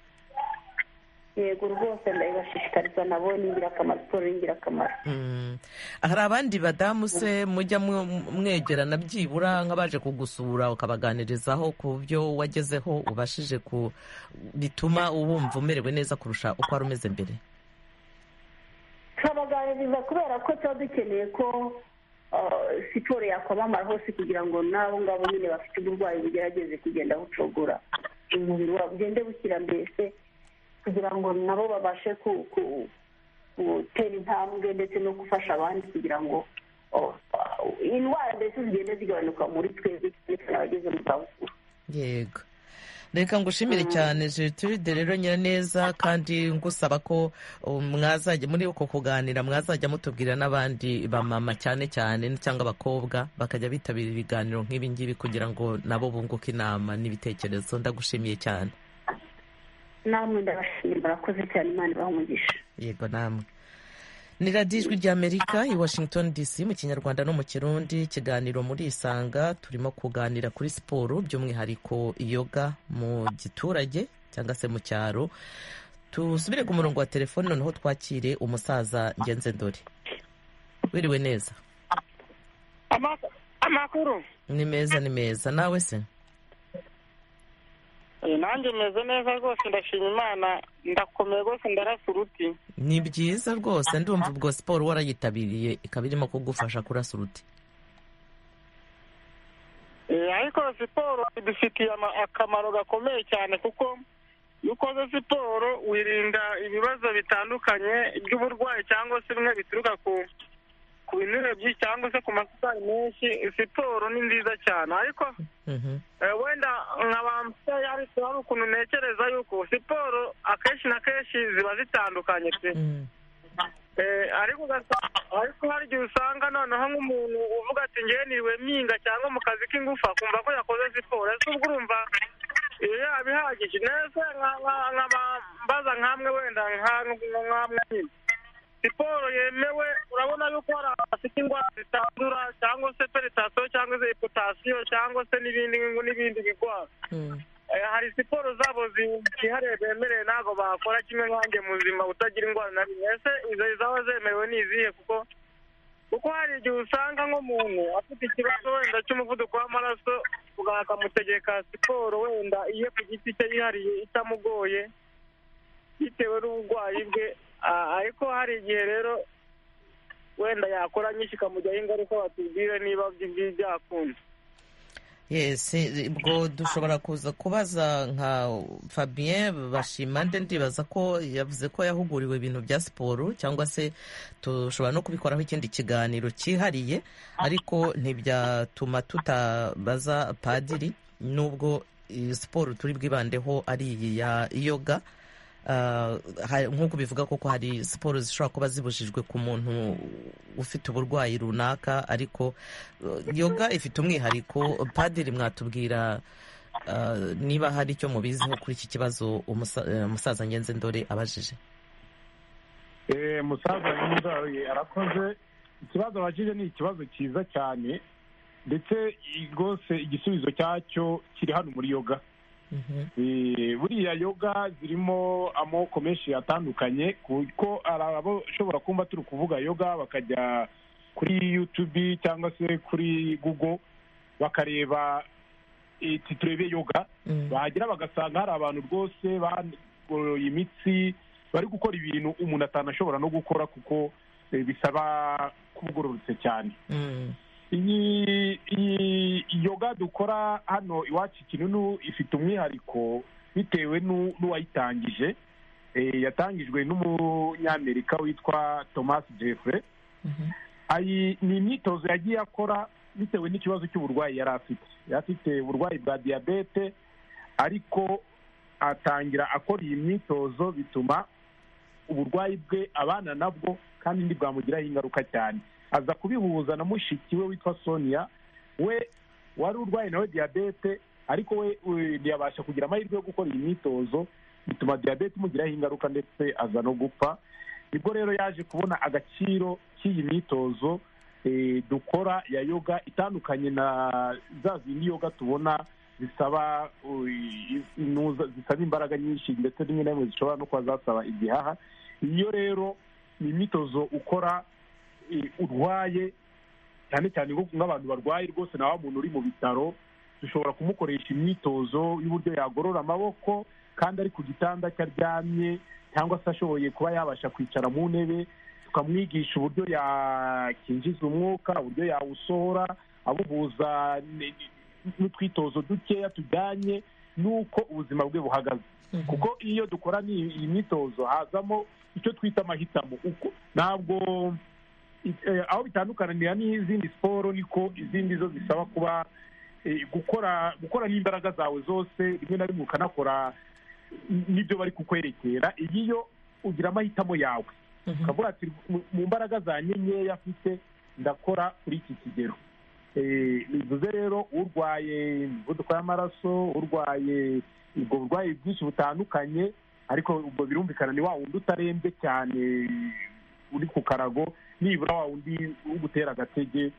yego rwose ndabibashishikariza nabo ni ingirakamaro siporo ni ingirakamaro Mm. hari abandi badamu se mujya mwe- mwegerana byibura nk'abaje kugusura ukabaganirizaho ku byo wagezeho ubashije ku bituma wumva umerewe neza kurusha uko wari umeze mbere turabaganiriza kubera ko tuba dukeneye ko uh, siporo yakwamamara hose kugira ngo n'abo ngabo nyine bafite uburwayi bugerageze kugenda bucogora umubiri wabo ugende bukira mbese kugira ngo nabo babashe ku- ku- gutera intambwe ndetse no gufasha abandi kugira ngo uh, indwara mbese zigende zigabanuka muri twebwe cyane cyane abageze mu zabukuru yego reka ngushimire cyane gertrude rero nyiraneza kandi ngusaba ko um, mwazajya muri uko kuganira mwazajya mutubwira n'abandi bamama cyane cyane cyangwa abakobwa bakajya bitabira ibiganiro nk'ibi ngibi kugira ngo nabo bunguke inama n'ibitekerezo ndagushimiye cyane namwe ndabashimira murakoze cyane imana ibaha umugisha yego namwe ni radiyo ijwi rya amerika i washington dc mu kinyarwanda no mu kirundi ikiganiro muri isanga turimo kuganira kuri siporo by'umwihariko yoga mu giturage cyangwa se mu cyaro tusubire ku murongo wa telefoni noneho twakire umusaza ngenze ndori wiriwe neza amakuru ni meza ni meza nawe se nanjye meze neza rwose ndashima imana ndakomeye rwose ndarasa uruti ni byiza rwose ndumva ubwo siporo warayitabiriye ikaba irimo kugufasha kurasa uruti Eh, ariko siporo idufitiye ama- akamaro gakomeye cyane kuko iyo ukoze siporo wirinda ibibazo bitandukanye by'uburwayi cyangwa se bimwe bituruka ku ku binurobyi cyangwa se ku masitari menshi siporo ni nziza cyane ariko eh, wenda nka ba musitari ariko hari ukuntu ntekereza yuko siporo akenshi na kenshi ziba zitandukanye pe Eh, ariko ugasanga ariko hari igihe usanga noneho nk'umuntu uvuga ati ngewe niriwe mpinga cyangwa mu kazi k'ingufu akumva ko yakoze siporo ese ubwo urumva iyo yaba ihagije neza nk'abambaza nk'amwe wenda nk'amwe nyine siporo yemewe urabona yuko hari abafite indwara zitandura cyangwa se peritasiyo cyangwa se iputasiyo cyangwa se n'ibindi n'ibindi birwara Eh, hari siporo zabo zi- zihariye bemerewe ntabwo bakora kimwe nkanjye mu buzima utagira indwara na rimwe ese izo zaba zemerewe ni izihe kuko kuko hari igihe usanga nk'umuntu afite ikibazo wenda cy'umuvuduko w'amaraso muganga akamutegeka siporo wenda iye ku giti cye yihariye itamugoye bitewe n'uburwayi bwe Ah, ariko hari igihe rero wenda yakora nyinshi ikamujyaho ingaruka batubwire niba by'ibi byakunze yes ubwo dushobora kuza kubaza nka fabien bashimande ndibaza ko yavuze ko yahuguriwe ibintu bya siporo cyangwa se dushobora no kubikoraho ikindi kiganiro cyihariye ariko ntibyatuma tutabaza padiri nubwo iyi siporo turi bwibandeho ari iyi ya yoga Ah, ha- nk'uko bivuga koko hari siporo zishobora kuba zibujijwe ku muntu ufite uburwayi runaka ariko eh, yoga ifite umwihariko padiri mwatubwira ah, niba hari icyo mubiziho kuri iki kibazo umusa- eh, umusaza ngenzi ndore abajije Eh, musaza mwiza arakoze ikibazo abajije ni ikibazo cyiza cyane ndetse i- rwose igisubizo cyacyo kiri hano muri yoga Eh, buriya yoga zirimo amoko menshi atandukanye kuko hari abashobora kumva turi kuvuga yoga bakajya kuri yutubi cyangwa se kuri gugo bakareba iti turebe yoga Mm. bahagera bagasanga hari abantu rwose bagoroye imitsi bari gukora ibintu umuntu atanashobora no gukora kuko eh, bisaba kubugororotse cyane Mm. iyi iyi yoga dukora hano iwacu kinunu ifite umwihariko bitewe n'u- n'uwayitangije Eh, yatangijwe n'umunyamerika witwa thomas jeffrey Mhm. ayi ni imyitozo yagiye akora bitewe n'ikibazo cy'uburwayi yari afite yari afite uburwayi bwa diyabete ariko atangira akora iyi myitozo bituma uburwayi bwe abana nabwo kandi ntibwamugiraho ingaruka cyane aza kubihuza na mushiki we witwa sonia we wari urwaye nawe diyabete ariko we we ntiyabasha kugira amahirwe yo gukora iyi myitozo bituma diyabete imugiraho ingaruka ndetse aza no gupfa nibwo rero yaje kubona agaciro k'iyi myitozo eh, dukora ya yoga itandukanye na za zindi yoga tubona zisaba eh, inuza- zisaba imbaraga nyinshi ndetse rimwe na rimwe zishobora no kuba zasaba igihaha iyo rero ni imyitozo ukora eh, urwaye cyane cyane nko nk'abantu barwaye rwose na wa muntu uri mu bitaro dushobora kumukoresha imyitozo y'uburyo yagorora amaboko kandi ari ku gitanda cye aryamye cyangwa se ashoboye kuba yabasha kwicara mu ntebe tukamwigisha uburyo yakinjiza umwuka uburyo yawusohora abuhuza n- n'utwitozo dukeya tujyanye n'uko ubuzima bwe buhagaze kuko iyo dukora ni iyi myitozo hazamo icyo twita amahitamo uko ntabwo eh, aho bitandukanira n'izindi siporo niko izindi zo zisaba kuba eh, gukora gukora n'imbaraga zawe zose rimwe na rimwe ukanakora n'ibyo bari kukwerekera iyi yo ugira amahitamo yawe ukavuga ati "Mu- mu mbaraga zanjye nkeya afite ndakora kuri iki kigero Eh, bivuze rero urwaye imivuduko y'amaraso urwaye ubwo burwayi bwinshi butandukanye ariko ubwo birumvikana ni wa wundi utarembye cyane uri ku karago nibura wa wundi ugutera agatege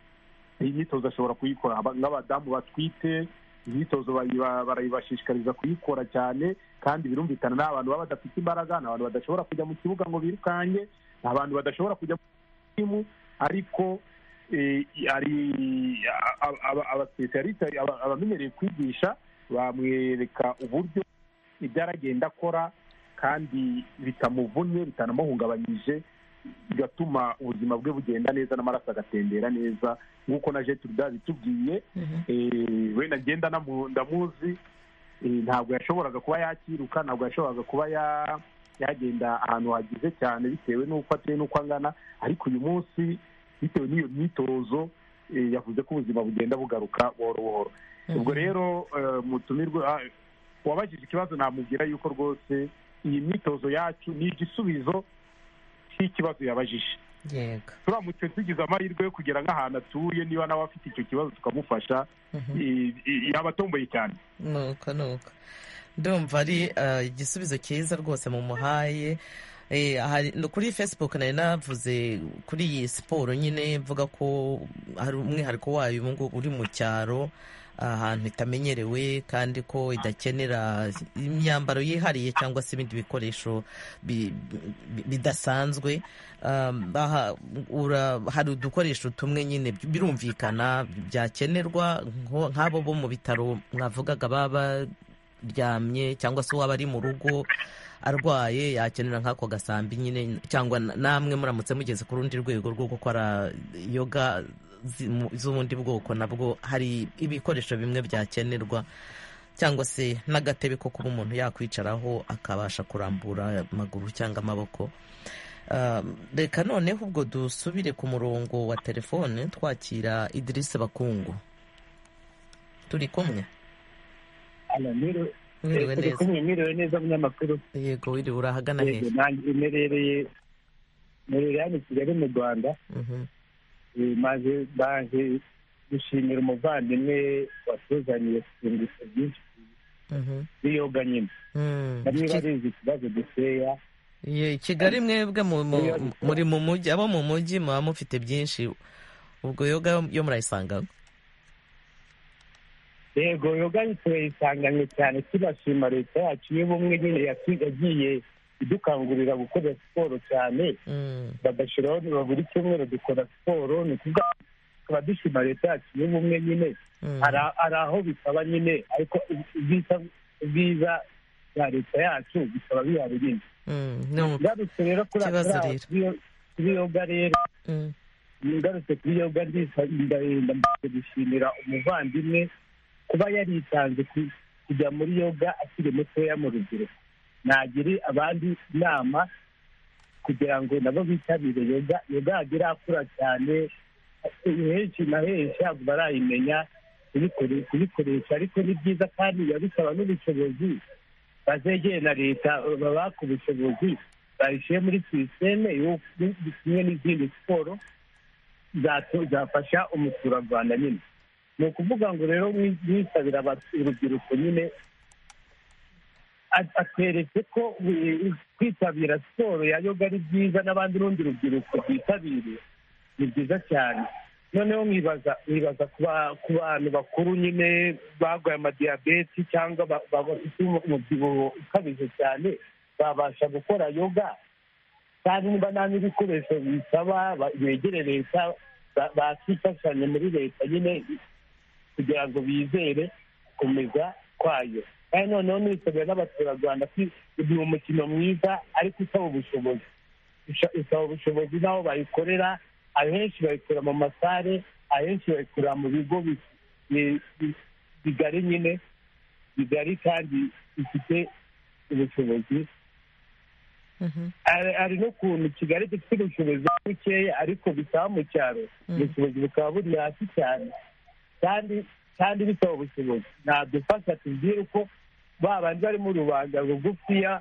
iyi myitozo ashobora kuyikora Aba- nk'abadamu batwite imyitozo bayiba- barayibashishikariza kuyikora cyane kandi birumvikana ni abantu baba badafite imbaraga ni abantu badashobora kujya mu kibuga ngo birukanke ni abantu badashobora kujya mu timu ariko eh, hari a- a- aba- abasipesiyaliste aba- abamenyereye kwigisha bamwereka uburyo ibyo aragenda akora kandi bitamuvunnye bitanamuhungabanyije bigatuma ubuzima bwe bugenda neza n'amaraso agatembera neza nk'uko na jeturuda bitubwiye Eh, we nagenda namu- ndamuzi Eh, ntabwo yashoboraga kuba yakiruka ntabwo yashoboraga kuba ya- yagenda ahantu hagize cyane bitewe n'uko ateye n'uko angana ariko uyu munsi bitewe n'iyo myitozo yavuze ko ubuzima bugenda bugaruka buhoro buhoro ubwo rero mutumirwe wabajije ikibazo namubwira yuko rwose iyi myitozo yacu ni igisubizo cy'ikibazo yabajije turamutse tugize amahirwe yo kugera nk'ahantu atuye niba nawe afite icyo kibazo tukamufasha yaba atomboye cyane nuko nuko ndumva ari igisubizo cyiza rwose mumuhaye kuri facebook nari navuze kuri iyi siporo nyine mvuga ko hari umwihariko wayo ubu ngubu uri mu cyaro ahantu itamenyerewe kandi ko idakenera imyambaro yihariye cyangwa se ibindi bikoresho bidasanzwe hari udukoresho tumwe nyine birumvikana byakenerwa nk'abo bo mu bitaro mwavugaga baba baryamye cyangwa se uwaba ari mu rugo arwaye yakenera nk'ako gasambi nyine cyangwa namwe muramutse mugeze ku rundi rwego rwo gukora yoga z'ubundi bwoko nabwo hari ibikoresho bimwe byakenerwa cyangwa se n'agatebe ko kuba umuntu yakwicaraho akabasha kurambura amaguru cyangwa amaboko reka noneho ubwo dusubire ku murongo wa telefone twakira idirisi bakungu turi kumwe mwiriwe neza mwiriwe neza munyamakuru yego wiriwe urahagana hejuru mperereye mperereye hano i kigali mu rwanda maze baje gushimira umuvandimwe watuzaniye serivisi byinshi biyoga nyine bamwe barizi ikibazo dukeya kigali mwebwe muri mu mujyi abo mu mujyi muba mufite byinshi ubwo yoga yo murayisangamo yego yoga turayisanganye cyane tubashima leta yacu y'ubumwe nyine yagiye idukangurira gukora siporo cyane bagashyiraho niba buri cyumweru dukora siporo ni ukuvuga tukaba dushima leta yacu y'ubumwe nyine hari aho bisaba nyine ariko ubwiza bwa leta yacu bikaba bihari nyine ngarutse rero kuri yoga rero ngarutse kuri yoga ndagenda gushimira umuvandimwe kuba yaritanze kujya muri yoga akiri mutoya mu rubyiruko nagire abandi inama kugira ngo nabo bitabire yoga yoga yagera akura cyane henshi na henshi ntabwo barayimenya kuyikoresha ariko ni byiza kandi biba bisaba n'ubushobozi bazegeye na leta babaka ubushobozi bayishyire muri sisiteme kimwe n'izindi siporo zafasha umuturarwanda nyine ni ukuvuga ngo rero mwisabira urubyiruko nyine atweretse ko kwitabira siporo ya yoga ari byiza n'abandi n'urundi rubyiruko rwitabiriye ni byiza cyane noneho mwibaza mwibaza ku bantu bakuru nyine barwaye amadiyabeti cyangwa bafite umubyibuho ukabije cyane babasha gukora yoga kandi niba nta n'ibikoresho bisaba begere leta bakifashanya muri leta nyine kugira ngo bizere gukomeza kwayo kandi noneho n'ibisabira n'abaturarwanda ni umukino mwiza ariko usaba ubushobozi usaba ubushobozi n'aho bayikorera ahenshi bayikorera mu masare ahenshi bayikorera mu bigo bigari nyine bigari kandi bifite ubushobozi hari n'ukuntu kigali gifite ubushobozi bukeya ariko bisaba mu cyaro ubushobozi bukaba buri hasi cyane kandi kandi bisaba ubushobozi ntabwo tubwire uko babandi bari mu rubanda rugufiya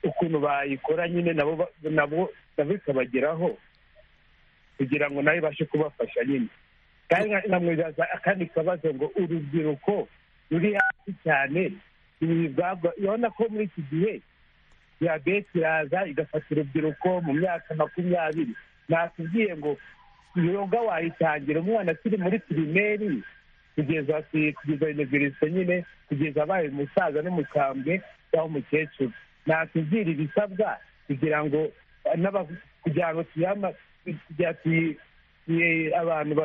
ukuntu bayikora nyine nabo nabo ikabageraho kugira ngo nawe ibashe kubafasha nyine kandi nkamwibaza akandi kabazo ngo urubyiruko ruri hasi cyane urabona ko muri iki gihe diyabete iraza igafata urubyiruko mu myaka makumyabiri natubwiye ngo yoga wayitangira umwana akiri muri pirimeri kugeza kugeza univerisite nyine kugeza abaye umusaza n'umukambwe cyangwa umukecuru natubwira ibisabwa kugira ngo kugira ngo abantu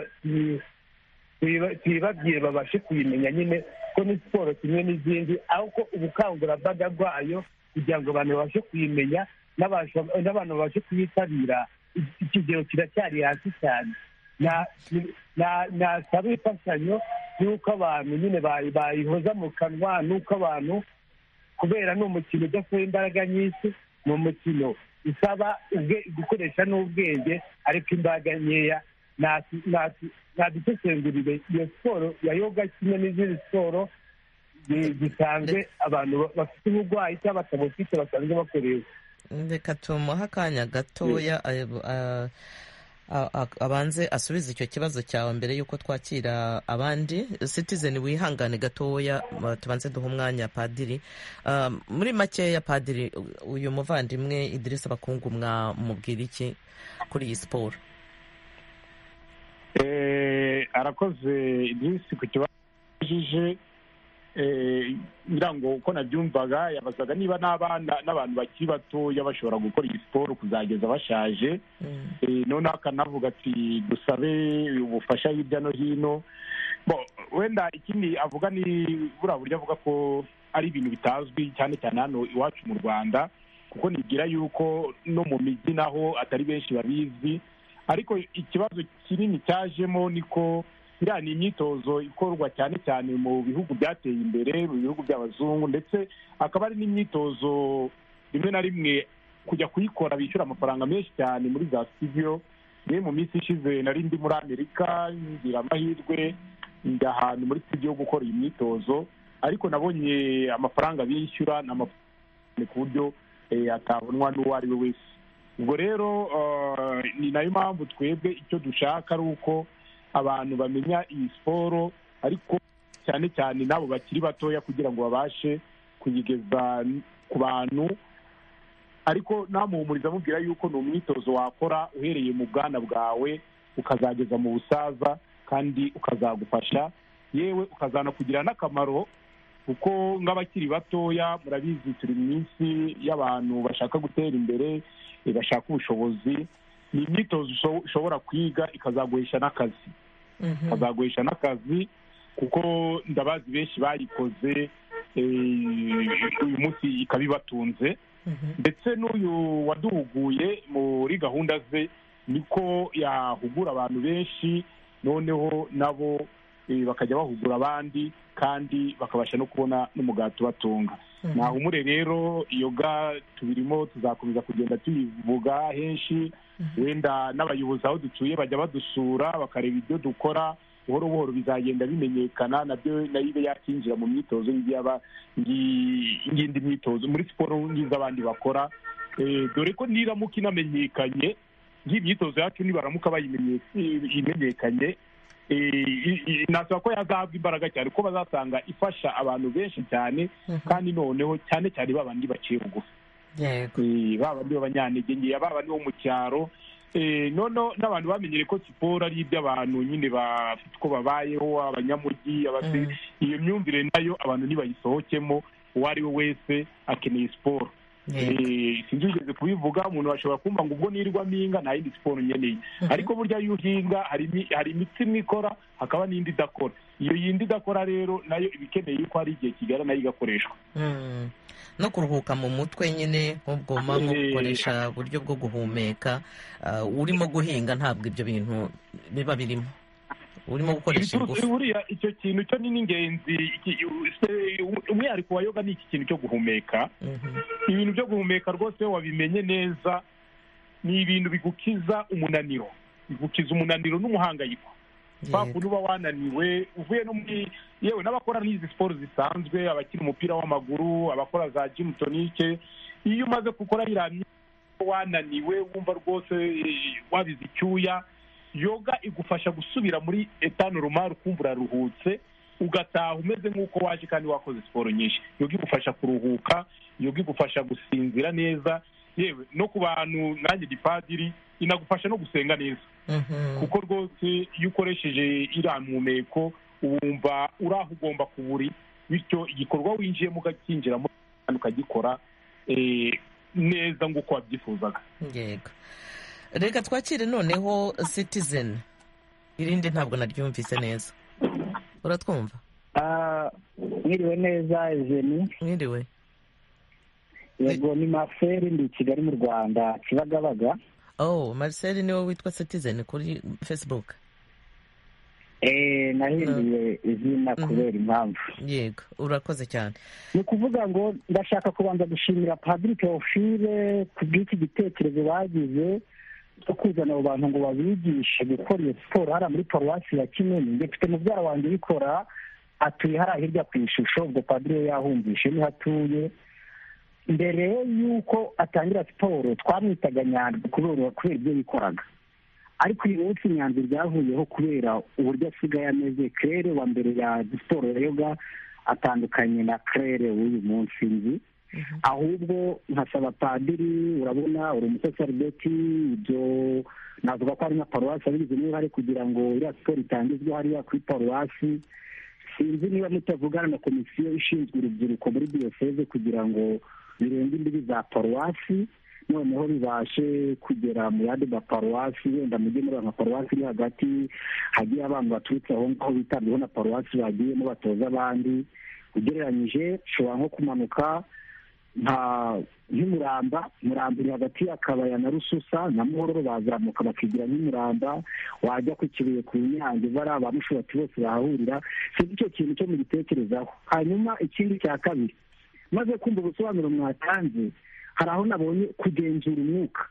tuyibabwire babashe kuyimenya nyine ko ni siporo kimwe n'izindi ariko ubukangurambaga bwayo kugira ngo abantu babashe kuyimenya n'abantu babashe kuyitabira ikigero kiracyari hasi cyane nasaba imfashanyo y'uko abantu nyine bayihoza mu kanwa n'uko abantu kubera ni umukino udasaba imbaraga nyinshi ni umukino isaba gukoresha n'ubwenge ariko imbaraga nkeya ntadusesengurire iyo siporo ya yoga kimwe n'izindi siporo zisanzwe abantu bafite uburwayi cyangwa batabufite basanzwe bakoresha reka tumuhe akanya gatoya abanze asubize icyo kibazo cyawe mbere y'uko twakira abandi citizen wihangane gatoya tubanze duha umwanya padiri muri makeya padiri uyu muvandimwe idirisa bakungu mwamubwira iki kuri iyi siporo arakoze idirisi ku kibazo yabajije ngira ngo uko nabyumvaga yabazaga niba n'abana n'abantu bakiri batoya bashobora gukora iyi siporo kuzageza bashaje noneho akanavuga ati dusabe ubufasha hirya no hino wenda ikindi avuga ni buriya buryo avuga ko ari ibintu bitazwi cyane cyane hano iwacu mu rwanda kuko nigira yuko no mu mijyi naho atari benshi babizi ariko ikibazo kinini cyajemo niko iriya ni imyitozo ikorwa cyane cyane mu bihugu byateye imbere mu bihugu by'abazungu ndetse akaba ari n'imyitozo rimwe na rimwe kujya kuyikora bishyura amafaranga menshi cyane muri za sitidiyo niyo mu minsi ishize nari ndi muri amerika ngira amahirwe njya ahantu muri sitidiyo yo gukora iyi myitozo ariko nabonye amafaranga bishyura ni amafaranga ku buryo atabonwa n'uwo ari we wese ubwo rero ni nayo mpamvu twebwe icyo dushaka ari uko abantu bamenya iyi siporo ariko cyane cyane n'abo bakiri batoya kugira ngo babashe kuyigeza ku bantu ariko namuhumuriza amubwira yuko ni umwitozo wakora uhereye mu bwana bwawe ukazageza mu busaza kandi ukazagufasha yewe ukazanakugirira n'akamaro kuko nk'abakiri batoya murabizi turi mu minsi y'abantu bashaka gutera imbere bashaka ubushobozi ni imyitozo ushobora kwiga ikazaguhesha n'akazi ikazaguhesha n'akazi kuko ndabazi benshi bayikoze uyu munsi ikaba ibatunze ndetse n'uyu waduhuguye muri gahunda ze niko yahugura abantu benshi noneho nabo bakajya bahugura abandi kandi bakabasha no kubona n'umugati ubatunga nahumure rero iyo ga tubirimo tuzakomeza kugenda tuyivuga henshi wenda n'abayobozi aho dutuye bajya badusura bakareba ibyo dukora buhoro buhoro bizagenda bimenyekana nabyo nayo ibe yakinjira mu myitozo y'indi myitozo muri siporo z'abandi bakora dore ko niramuka inamenyekanye myitozo yacu nibaramuka bayimenyekanye nasaba ko yazahabwa imbaraga cyane kuko bazasanga ifasha abantu benshi cyane kandi noneho cyane cyane babandi baciye bugufi baba ni abanyantege nkeya baba ni bo mu cyaro noneho n'abantu bamenyere ko siporo ari iby'abantu nyine bafite uko babayeho abanyamujyi iyo myumvire nayo abantu ntibayisohokemo uwo ari we wese akeneye siporo sinzi ugeze kubivuga umuntu ashobora kumva ngo ubwo nirwamo inga nta yindi siporo nkeneye ariko burya iyo uhinga hari imitsi imwe ikora hakaba n'indi idakora iyo yindi idakora rero nayo iba ikeneye yuko hari igihe kigera nayo igakoreshwa no kuruhuka mu mutwe nyine nk'ubwoma nko gukoresha uburyo bwo guhumeka urimo guhinga ntabwo ibyo bintu biba birimo urimo gukoresha ingufu buriya icyo kintu cyo ni n'ingenzi umwihariko wa yoga ni iki kintu cyo guhumeka ibintu byo guhumeka rwose wabimenye neza ni ibintu bigukiza umunaniro bigukiza umunaniro n'umuhangayiko kwa kuntu uba wananiwe uvuye no muri yewe n'abakora n'izi siporo zisanzwe abakina umupira w'amaguru abakora za jimu tonike iyo umaze gukora iriya myitozo wananiwe wumva rwose wabize icyuya yoga igufasha gusubira muri etanu rumari ukumva uraruhutse ugataha umeze nk'uko waje kandi wakoze siporo nyinshi yoga igufasha kuruhuka yoga igufasha gusinzira neza yewe no ku bantu nanjye gipadiri inagufasha no gusenga neza kuko rwose iyo ukoresheje iriya mpumeko wumva uri aho ugomba kuba uri bityo igikorwa winjiyemo ukacyinjiramo kandi ukagikora neza nk'uko wabyifuzaga reka twakire noneho sitizeni irindi ntabwo naryumvise neza uratwumva mwiriwe neza izeni mwiriwe yego ni marcel ndi kigali mu rwanda kibagabaga oh marcel niwe witwa citizen kuri facebook eee nahinduye izina kubera impamvu yego urakoze cyane ni ukuvuga ngo ndashaka kubanza gushimira padiri teofile ku bw'iki gitekerezo bagize cyo kuzana abo bantu ngo babigishe gukora iyo siporo hariya muri paruwasi ya kinini depite mubyara wanjye ubikora atuye hariya hirya ku ishusho ubwo padiri we yahumvishe niho atuye mbere y'uko atangira siporo twamwitaga nyandwi kubera kubera ibyo yikoraga ariko uyu munsi imyanzuro byavuyeho kubera uburyo asigaye ameze kerere wa mbere ya siporo ya yoga atandukanye na kerere w'uyu munsi nzi ahubwo nkasaba padiri urabona uri umusaserideti ibyo navuga ko ari nka paruwasi abigizemo uruhare kugira ngo iriya siporo itangizwe hariya kuri paruwasi sinzi niba mutavugana na komisiyo ishinzwe urubyiruko muri diyoseze kugira ngo birenge imbibi za paruwasi noneho bibashe kugera mu yandi maparuwasi wenda mujye muri ayo maparuwasi iri hagati hagiye abantu baturutse aho ngaho bitabweho na paruwasi bagiyemo batoza abandi ugereranyije ushobora nko kumanuka nk'umuramba muramba uri hagati y'akabaya na rususa na muhororo bazamuka bakigira nk'umuramba wajya ku kibuye ku nyange bariya ba mushobati bose bahahurira sinzi icyo kintu cyo mugitekerezaho hanyuma ikindi cya kabiri maze kumva ubusobanuro mwatanze hari aho nabonye kugenzura umwuka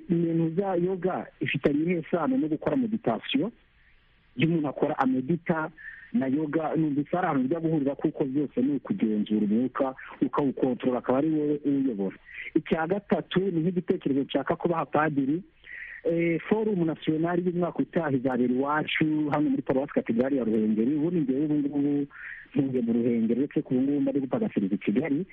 ibintu za yoga ifitanye iyihe sano no gukora meditasiyo iyo umuntu akora amedita na yoga numvise ari ahantu bijya guhurira kuko byose ni ukugenzura umwuka ukawukontorora akaba ari wowe uwuyobora icya gatatu ni nk'igitekerezo nshaka kubaha padiri forumu nasiyonari y'umwaka utaha izabera iwacu hano muri paruwasi kategori ya ruhengeri ubundi ngewe ubu ngubu ntuye mu ruhengeri uretse ko ubu ngubu mba ari gupagafiriza i kigali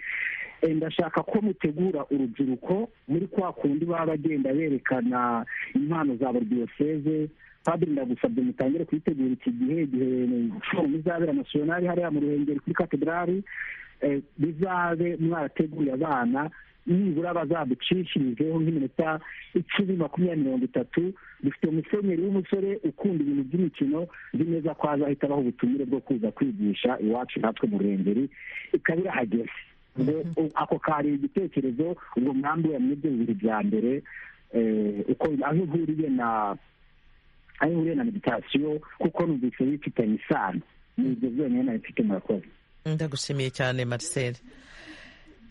ndashaka ko mutegura urubyiruko muri kwa kundi baba bagenda berekana impano za buri diyoseze padiri ndagusabye mutangire kuyitegura iki gihe igihe forumu izabera nasiyonari hariya mu ruhengeri kuri kategori bizabe mwarateguye abana nibura bazaducishirizeho nk'iminota icumi makumyabiri mirongo itatu dufite umusenyeri w'umusore ukunda ibintu by'imikino nzi neza ko azahita abaha ubutumire bwo kuza kwigisha iwacu natwe mu ruhengeri ikaba irahageze ako kari igitekerezo ubwo mwambi muri ibyo bibiri bya mbere aho ihuriye na aho ihuriye na meditasiyo kuko numvise bifitanye isano ni ibyo byonyine nabifite murakoze ndagushimiye cyane marcel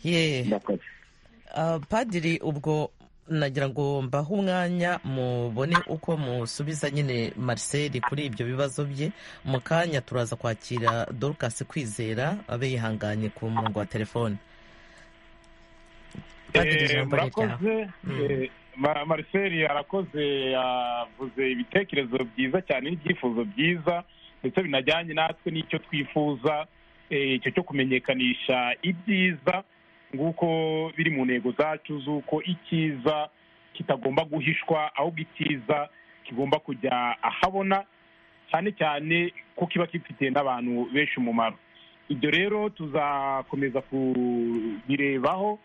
yeee padiri ubwo nagira ngo mbahe umwanya mubone uko musubiza nyine marcel kuri ibyo bibazo bye mu kanya turaza kwakira dorukasi kwizera abe yihanganye ku murongo wa telefone murakoze marcel arakoze yavuze ibitekerezo byiza cyane n'ibyifuzo byiza ndetse binajyanye natwe n'icyo twifuza icyo cyo kumenyekanisha ibyiza nguko biri mu ntego zacu z'uko icyiza kitagomba guhishwa ahubwo icyiza kigomba kujya ahabona cyane cyane ko kiba gifitiye n'abantu benshi umumaro ibyo rero tuzakomeza kubirebaho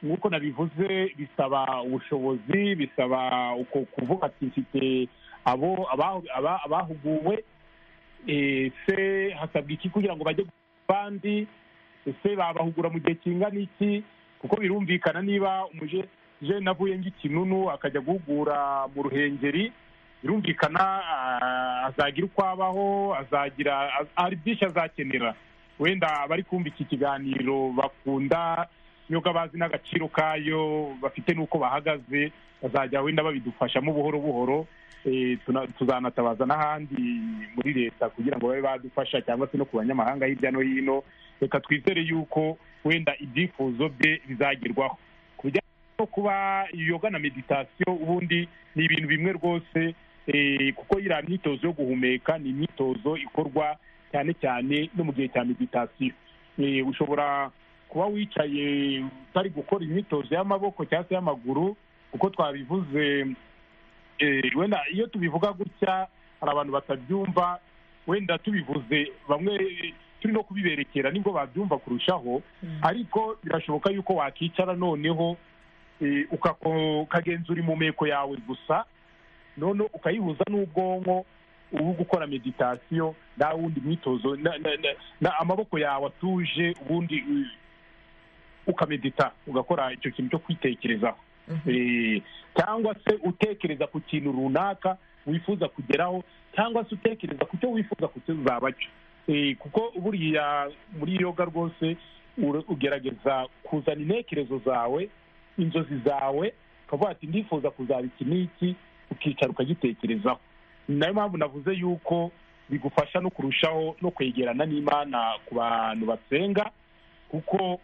nk'uko nabivuze bisaba ubushobozi bisaba uko kuvuga ati mfite abo abahuguwe ese hasabwa iki kugira ngo bajye abandi ese babahugura mu gihe kingana iki kuko birumvikana niba umujene avuye nk'ikinunu akajya guhugura mu ruhengeri birumvikana azagira uko abaho azagira hari byinshi azakenera wenda abari kumva iki kiganiro bakunda yoga bazi n'agaciro kayo bafite n'uko bahagaze bazajya wenda babidufashamo buhoro buhoro tuzanatabaza n'ahandi muri leta kugira ngo babe badufasha cyangwa se no ku banyamahanga hirya no hino reka twizere yuko wenda ibyifuzo bye bizagerwaho ku bijyanye no kuba yoga na meditasiyo ubundi ni ibintu bimwe rwose kuko iriya myitozo yo guhumeka ni imyitozo ikorwa cyane cyane no mu gihe cya meditasiyo ushobora kuba wicaye utari gukora imyitozo y'amaboko cyangwa se y'amaguru kuko twabivuze wenda iyo tubivuga gutya hari abantu batabyumva wenda tubivuze bamwe turi no kubiberekera nibwo babyumva kurushaho ariko birashoboka yuko wakicara noneho ukagenzura impumeko yawe gusa noneho ukayihuza n'ubwonko ubu gukora meditasiyo nta wundi mwitozo amaboko yawe atuje ubundi ukamedita ugakora icyo kintu cyo kwitekerezaho cyangwa se utekereza ku kintu runaka wifuza kugeraho cyangwa se utekereza ku cyo wifuza kutuzaba cyo kuko buriya muri yoga rwose ugerageza kuzana intekerezo zawe inzozi zawe ukavuga ati ndifuza kuzaba iki n'iki ukicara ukagitekerezaho ni nayo mpamvu navuze yuko bigufasha no kurushaho no kwegerana n'imana ku bantu basenga kuko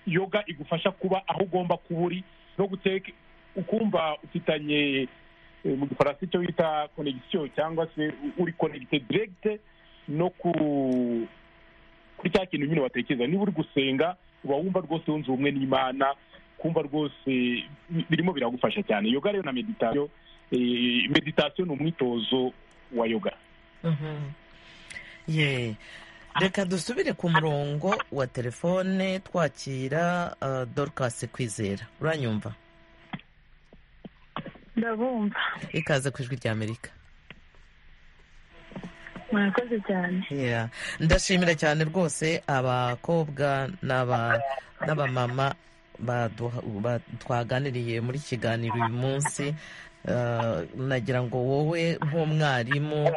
yoga igufasha kuba aho ugomba kuba uri no guteka ukumva ufitanye mu gifaransa icyo bita konegisiyo cyangwa se uri konegite diregite no kuri cya kintu nyine watekereza niba uri gusenga uba wumva rwose wunze ubumwe n'imana kumva rwose birimo biragufasha cyane yoga rero na meditasiyo meditasiyo ni umwitozo wa yoga reka dusubire ku murongo wa telefone twakira dorukasi kwizera uranyumva ndabumva ikaze ku ijwi ry'amerika murakoze cyane ndashimira cyane rwose abakobwa n'abamama twaganiriye muri kiganiro uyu munsi nagira ngo wowe nk'umwarimu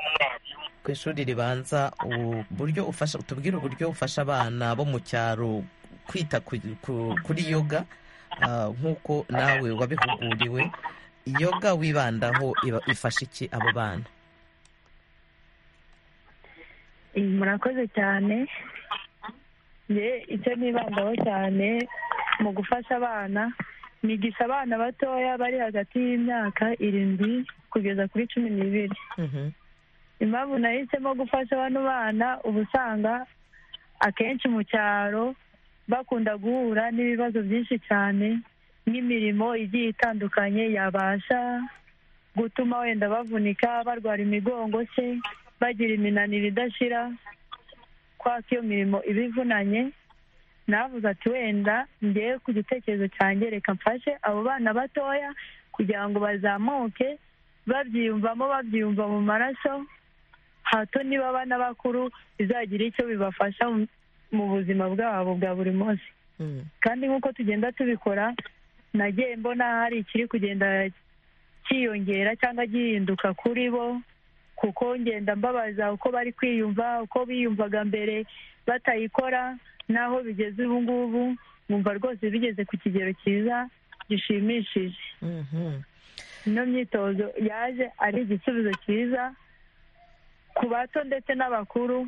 ku ishuri ribanza uburyo ufasha tubwire uburyo ufasha abana bo mu cyaro kwita kuri yoga nk'uko nawe wabihuguriwe yoga wibandaho ifasha iki abo bana murakoze cyane icyo nibandaho cyane mu gufasha abana nigisha abana batoya bari hagati y'imyaka irindwi kugeza kuri cumi n'ibiri impamvu nahisemo gufasha bano bana uba usanga akenshi mu cyaro bakunda guhura n'ibibazo byinshi cyane nk'imirimo igiye itandukanye yabasha gutuma wenda bavunika barwara imigongo se bagira iminaniro idashira kwaka iyo mirimo ibivunanye navuze ati wenda ngewe ku gitekerezo cyanjye reka mfashe abo bana batoya kugira ngo bazamuke babyiyumvamo babyiyumva mu maraso hato niba abana bakuru bizagira icyo bibafasha mu buzima bwabo bwa buri munsi kandi nk'uko tugenda tubikora nagiye mbona hari ikiri kugenda cyiyongera cyangwa gihinduka kuri bo kuko ngenda mbabaza uko bari kwiyumva uko biyumvaga mbere batayikora n'aho bigeze ubu ngubu nkumva rwose bigeze ku kigero cyiza gishimishije ino myitozo yaje ari igisubizo cyiza ku bato ndetse n'abakuru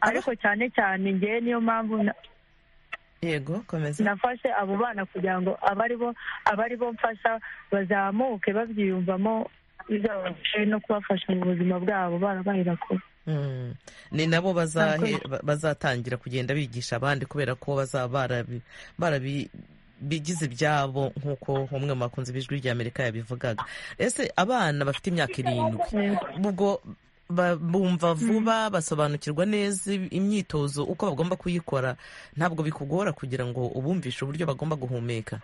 ariko cyane cyane ngewe niyo mpamvu yego komeza nafashe abo bana kugira ngo abari bo mfasha bazamuke babyiyumvamo bizabafashe no kubafasha mu buzima bwabo barabaye bakuru ni nabo bazatangira kugenda bigisha abandi kubera ko bazaba barabi bigize ibyabo nk'uko umwe mu bakunzi b'ijwi ry'amerika yabivugaga ese abana bafite imyaka irindwi ubwo bumva vuba basobanukirwa neza imyitozo uko bagomba kuyikora ntabwo bikugora kugira ngo ubumvishe uburyo bagomba guhumeka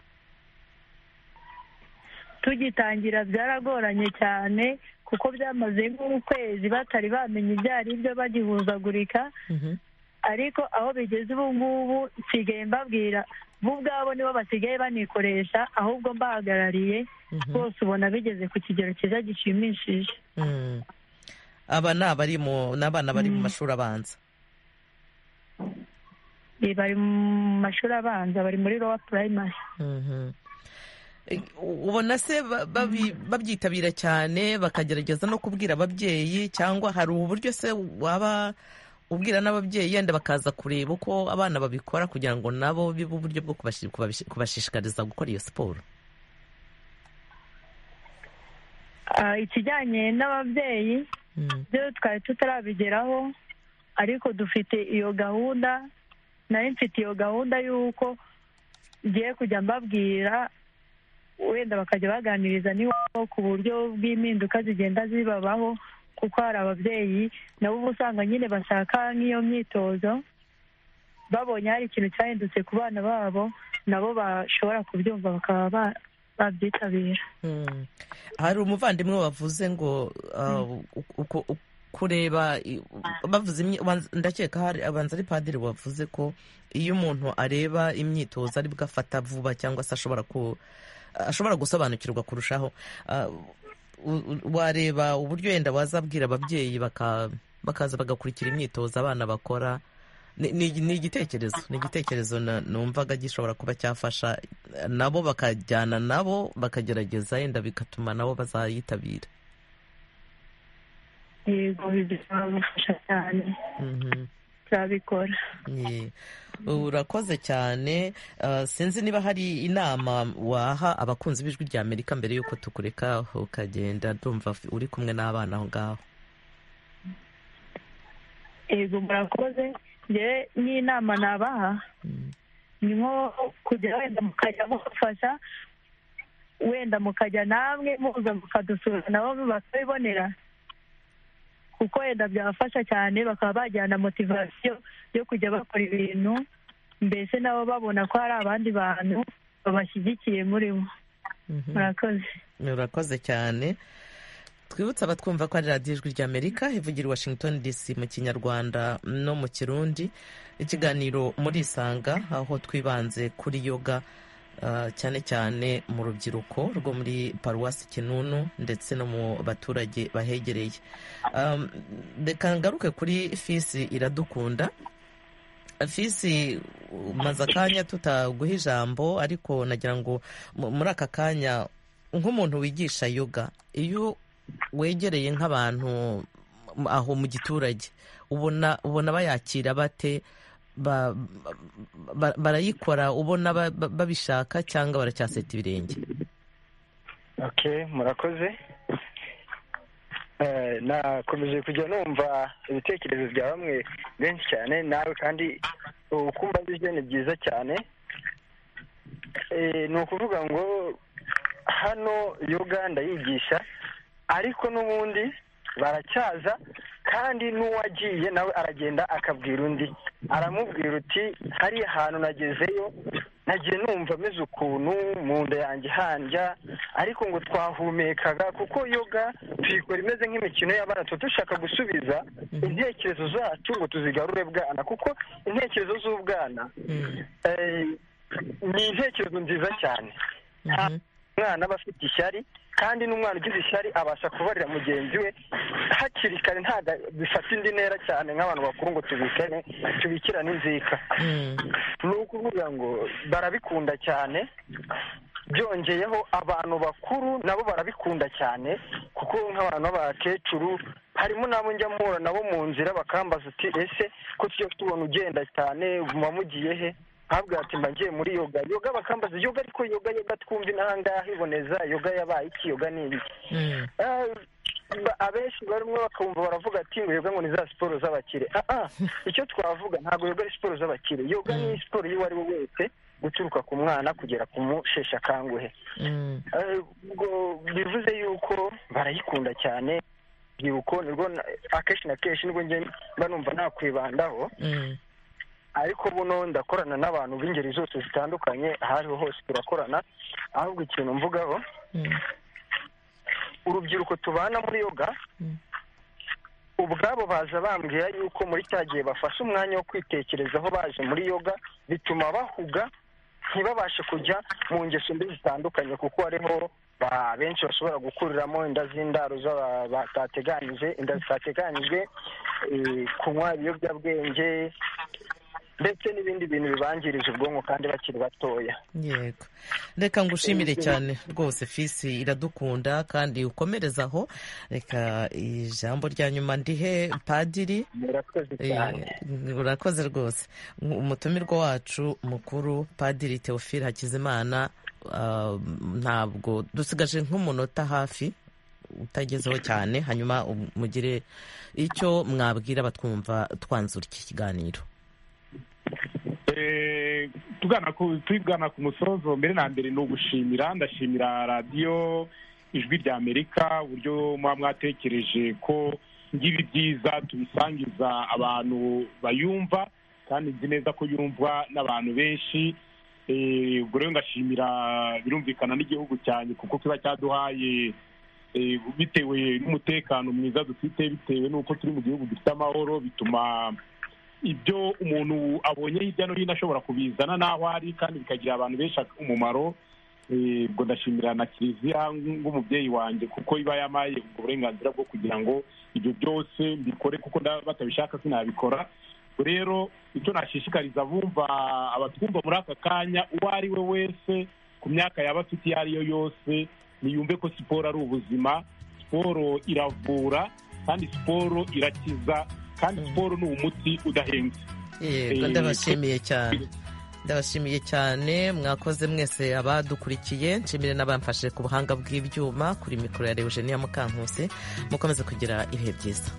tugitangira byaragoranye cyane kuko byamaze nk'ukwezi batari bamenya ibyo ari byo bagihuzagurika ariko aho bigeze ubu ngubu nsigaye mbabwira bo ubwabo nibo basigaye banikoresha ahubwo mbahagarariye bose ubona bigeze ku kigero cyiza gishimishije aba ni abana bari mu mashuri abanza bari mu mashuri abanza bari muri rowa purayimari ubona se babyitabira cyane bakagerageza no kubwira ababyeyi cyangwa hari uburyo se waba ubwira n'ababyeyi yenda bakaza kureba uko abana babikora kugira ngo nabo bibe uburyo bwo kubashishikariza gukora iyo siporo ikijyanye n'ababyeyi byo twari tutarabigeraho ariko dufite iyo gahunda nari mfite iyo gahunda y'uko ngiye kujya mbabwira wenda bakajya baganiriza n'iwabo ku buryo bw'impinduka zigenda zibabaho kuko hari ababyeyi nabo uba usanga nyine bashaka nk'iyo myitozo babonye hari ikintu cyahindutse ku bana babo nabo bashobora kubyumva bakaba babyitabira hari umuvandimwe wavuze ngo kureba bavuze ndakeka hari abanza ari padiri wavuze ko iyo umuntu areba imyitozo aribwo afata vuba cyangwa se ashobora ku ashobora gusobanukirwa kurushaho wareba uburyo wenda wazabwira ababyeyi bakaza bagakurikira imyitozo abana bakora ni igitekerezo ni igitekerezo numvaga gishobora kuba cyafasha nabo bakajyana nabo bakagerageza yenda bigatuma nabo bazayitabira yego bizabafasha cyane turabikora urakoze cyane sinzi niba hari inama waha abakunzi b'ijwi rya amerika mbere y'uko tukureka ukagenda ndumva uri kumwe n'abana aho ngaho yego murakoze ngewe n'inama nabaha ni nko kujya wenda mukajya mufasha wenda mukajya namwe muza mukadusura nabo bakabibonera kuko wenda byabafasha cyane bakaba bajyana motivasiyo yo kujya bakora ibintu mbese nabo babona ko hari abandi bantu babashyigikiye muri bo murakoze murakoze cyane twibutse abatwumva ko ari radiyo ijwi rya amerika ivugira i washington dc mu kinyarwanda no mu kirundi ikiganiro murisanga aho twibanze kuri yoga cyane cyane mu rubyiruko rwo muri paruwasi kinunu ndetse no mu baturage bahegereye reka ngaruke kuri fisi iradukunda fisi maze akanya tutaguha ijambo ariko nagira ngo muri aka kanya nk'umuntu wigisha yoga iyo wegereye nk'abantu aho mu giturage ubona ubona bayakira bate barayikora ubona babishaka cyangwa baracyaseta ibirenge murakoze nakomeje kujya numva ibitekerezo bya bamwe benshi cyane nawe kandi ukumva mbije ni byiza cyane ni ukuvuga ngo hano yoga ndayigisha ariko n'ubundi baracyaza kandi n'uwagiye nawe aragenda akabwira undi aramubwira uti hariya hantu nagezeyo nagiye numva ameze ukuntu mu nda yanjye handya ariko ngo twahumekaga kuko yoga tuyikora imeze nk'imikino y'abana tuba dushaka gusubiza intekerezo zacu ngo tuzigarure bwana kuko intekerezo z'ubwana ni intekerezo nziza cyane umwana aba afite ishyari kandi n'umwana ugize ishyari abasha kubarira mugenzi we hakiri kare ntabwo bifata indi ntera cyane nk'abantu bakuru ngo tubikane tubikirane inzika ni ukuvuga ngo barabikunda cyane byongeyeho abantu bakuru nabo barabikunda cyane kuko nk'abantu b'abakecuru harimo n'abo njya mpura nabo mu nzira bakambaza uti ese ko tujya tubona ugenda cyane mugiye he ntabwo ati mba ngiye muri yoga yoga bakambaza yoga ariko yoga yoga twumve n'ahangaha iboneza yoga yabaye iki yoga ni ibiki abenshi barimo bakumva baravuga ati ngo yoga ngo ni za siporo z'abakire icyo twavuga ntabwo yoga ari siporo z'abakire yoga ni siporo y'uwo ari we wese guturuka ku mwana kugera ku mushesha akanguhe bivuze yuko barayikunda cyane urubyiruko nirwo akenshi na kenshi nibwo mba numva nakwibandaho ariko buno ndakorana n'abantu b'ingeri zose zitandukanye aho ariho hose turakorana ahubwo ikintu mvugaho urubyiruko tubana muri yoga ubwabo baza bambwira yuko muri cya gihe bafashe umwanya wo kwitekerezaho baje muri yoga bituma bahuga ntibabashe kujya mu ngeso mbi zitandukanye kuko hariho benshi bashobora gukuriramo inda z'indaro z'abatateganyije inda zitateganyijwe kunywa ibiyobyabwenge ndetse n'ibindi bintu bibangirije ubwonko kandi bakiri batoya yego reka ngushimire cyane rwose fisi iradukunda kandi ukomereza aho reka ijambo rya nyuma ndihe padiri urakoze rwose umutumirwa wacu mukuru padiri teofile hakizimana ntabwo dusigaje nk'umunota hafi utagezeho cyane hanyuma mugire icyo mwabwira abatwumva twanzura iki kiganiro tugana ku musozo mbere na mbere ni ugushimira ndashimira radiyo ijwi rya amerika uburyo muba mwatekereje ko ngibi byiza tubisangiza abantu bayumva kandi nzi neza ko yumvwa n'abantu benshi ubwo rero ngashimira birumvikana n'igihugu cyane kuko kiba cyaduhaye bitewe n'umutekano mwiza dufite bitewe n'uko turi mu gihugu gifite amahoro bituma ibyo umuntu abonye hirya no hino ashobora kubizana n'aho ari kandi bikagirira abantu benshi umumaro ubwo ndashimira na kiliziya nk'umubyeyi wanjye kuko iba yamaye ubwo burenganzira bwo kugira ngo ibyo byose mbikore kuko batabishaka sinabikora rero icyo nashishikariza abumva abatwumva muri aka kanya uwo ari we wese ku myaka yaba afite iyo ari yo yose niyumve ko siporo ari ubuzima siporo iravura kandi siporo irakiza kandi siporo ni umuti udahembye yego ndabashimiye cyane ndabashimiye cyane mwakoze mwese abadukurikiye nshimire n'abamfashe ku buhanga bw'ibyuma kuri mikoro ya rewejeniya mukankusi mukomeze kugira ibihe byiza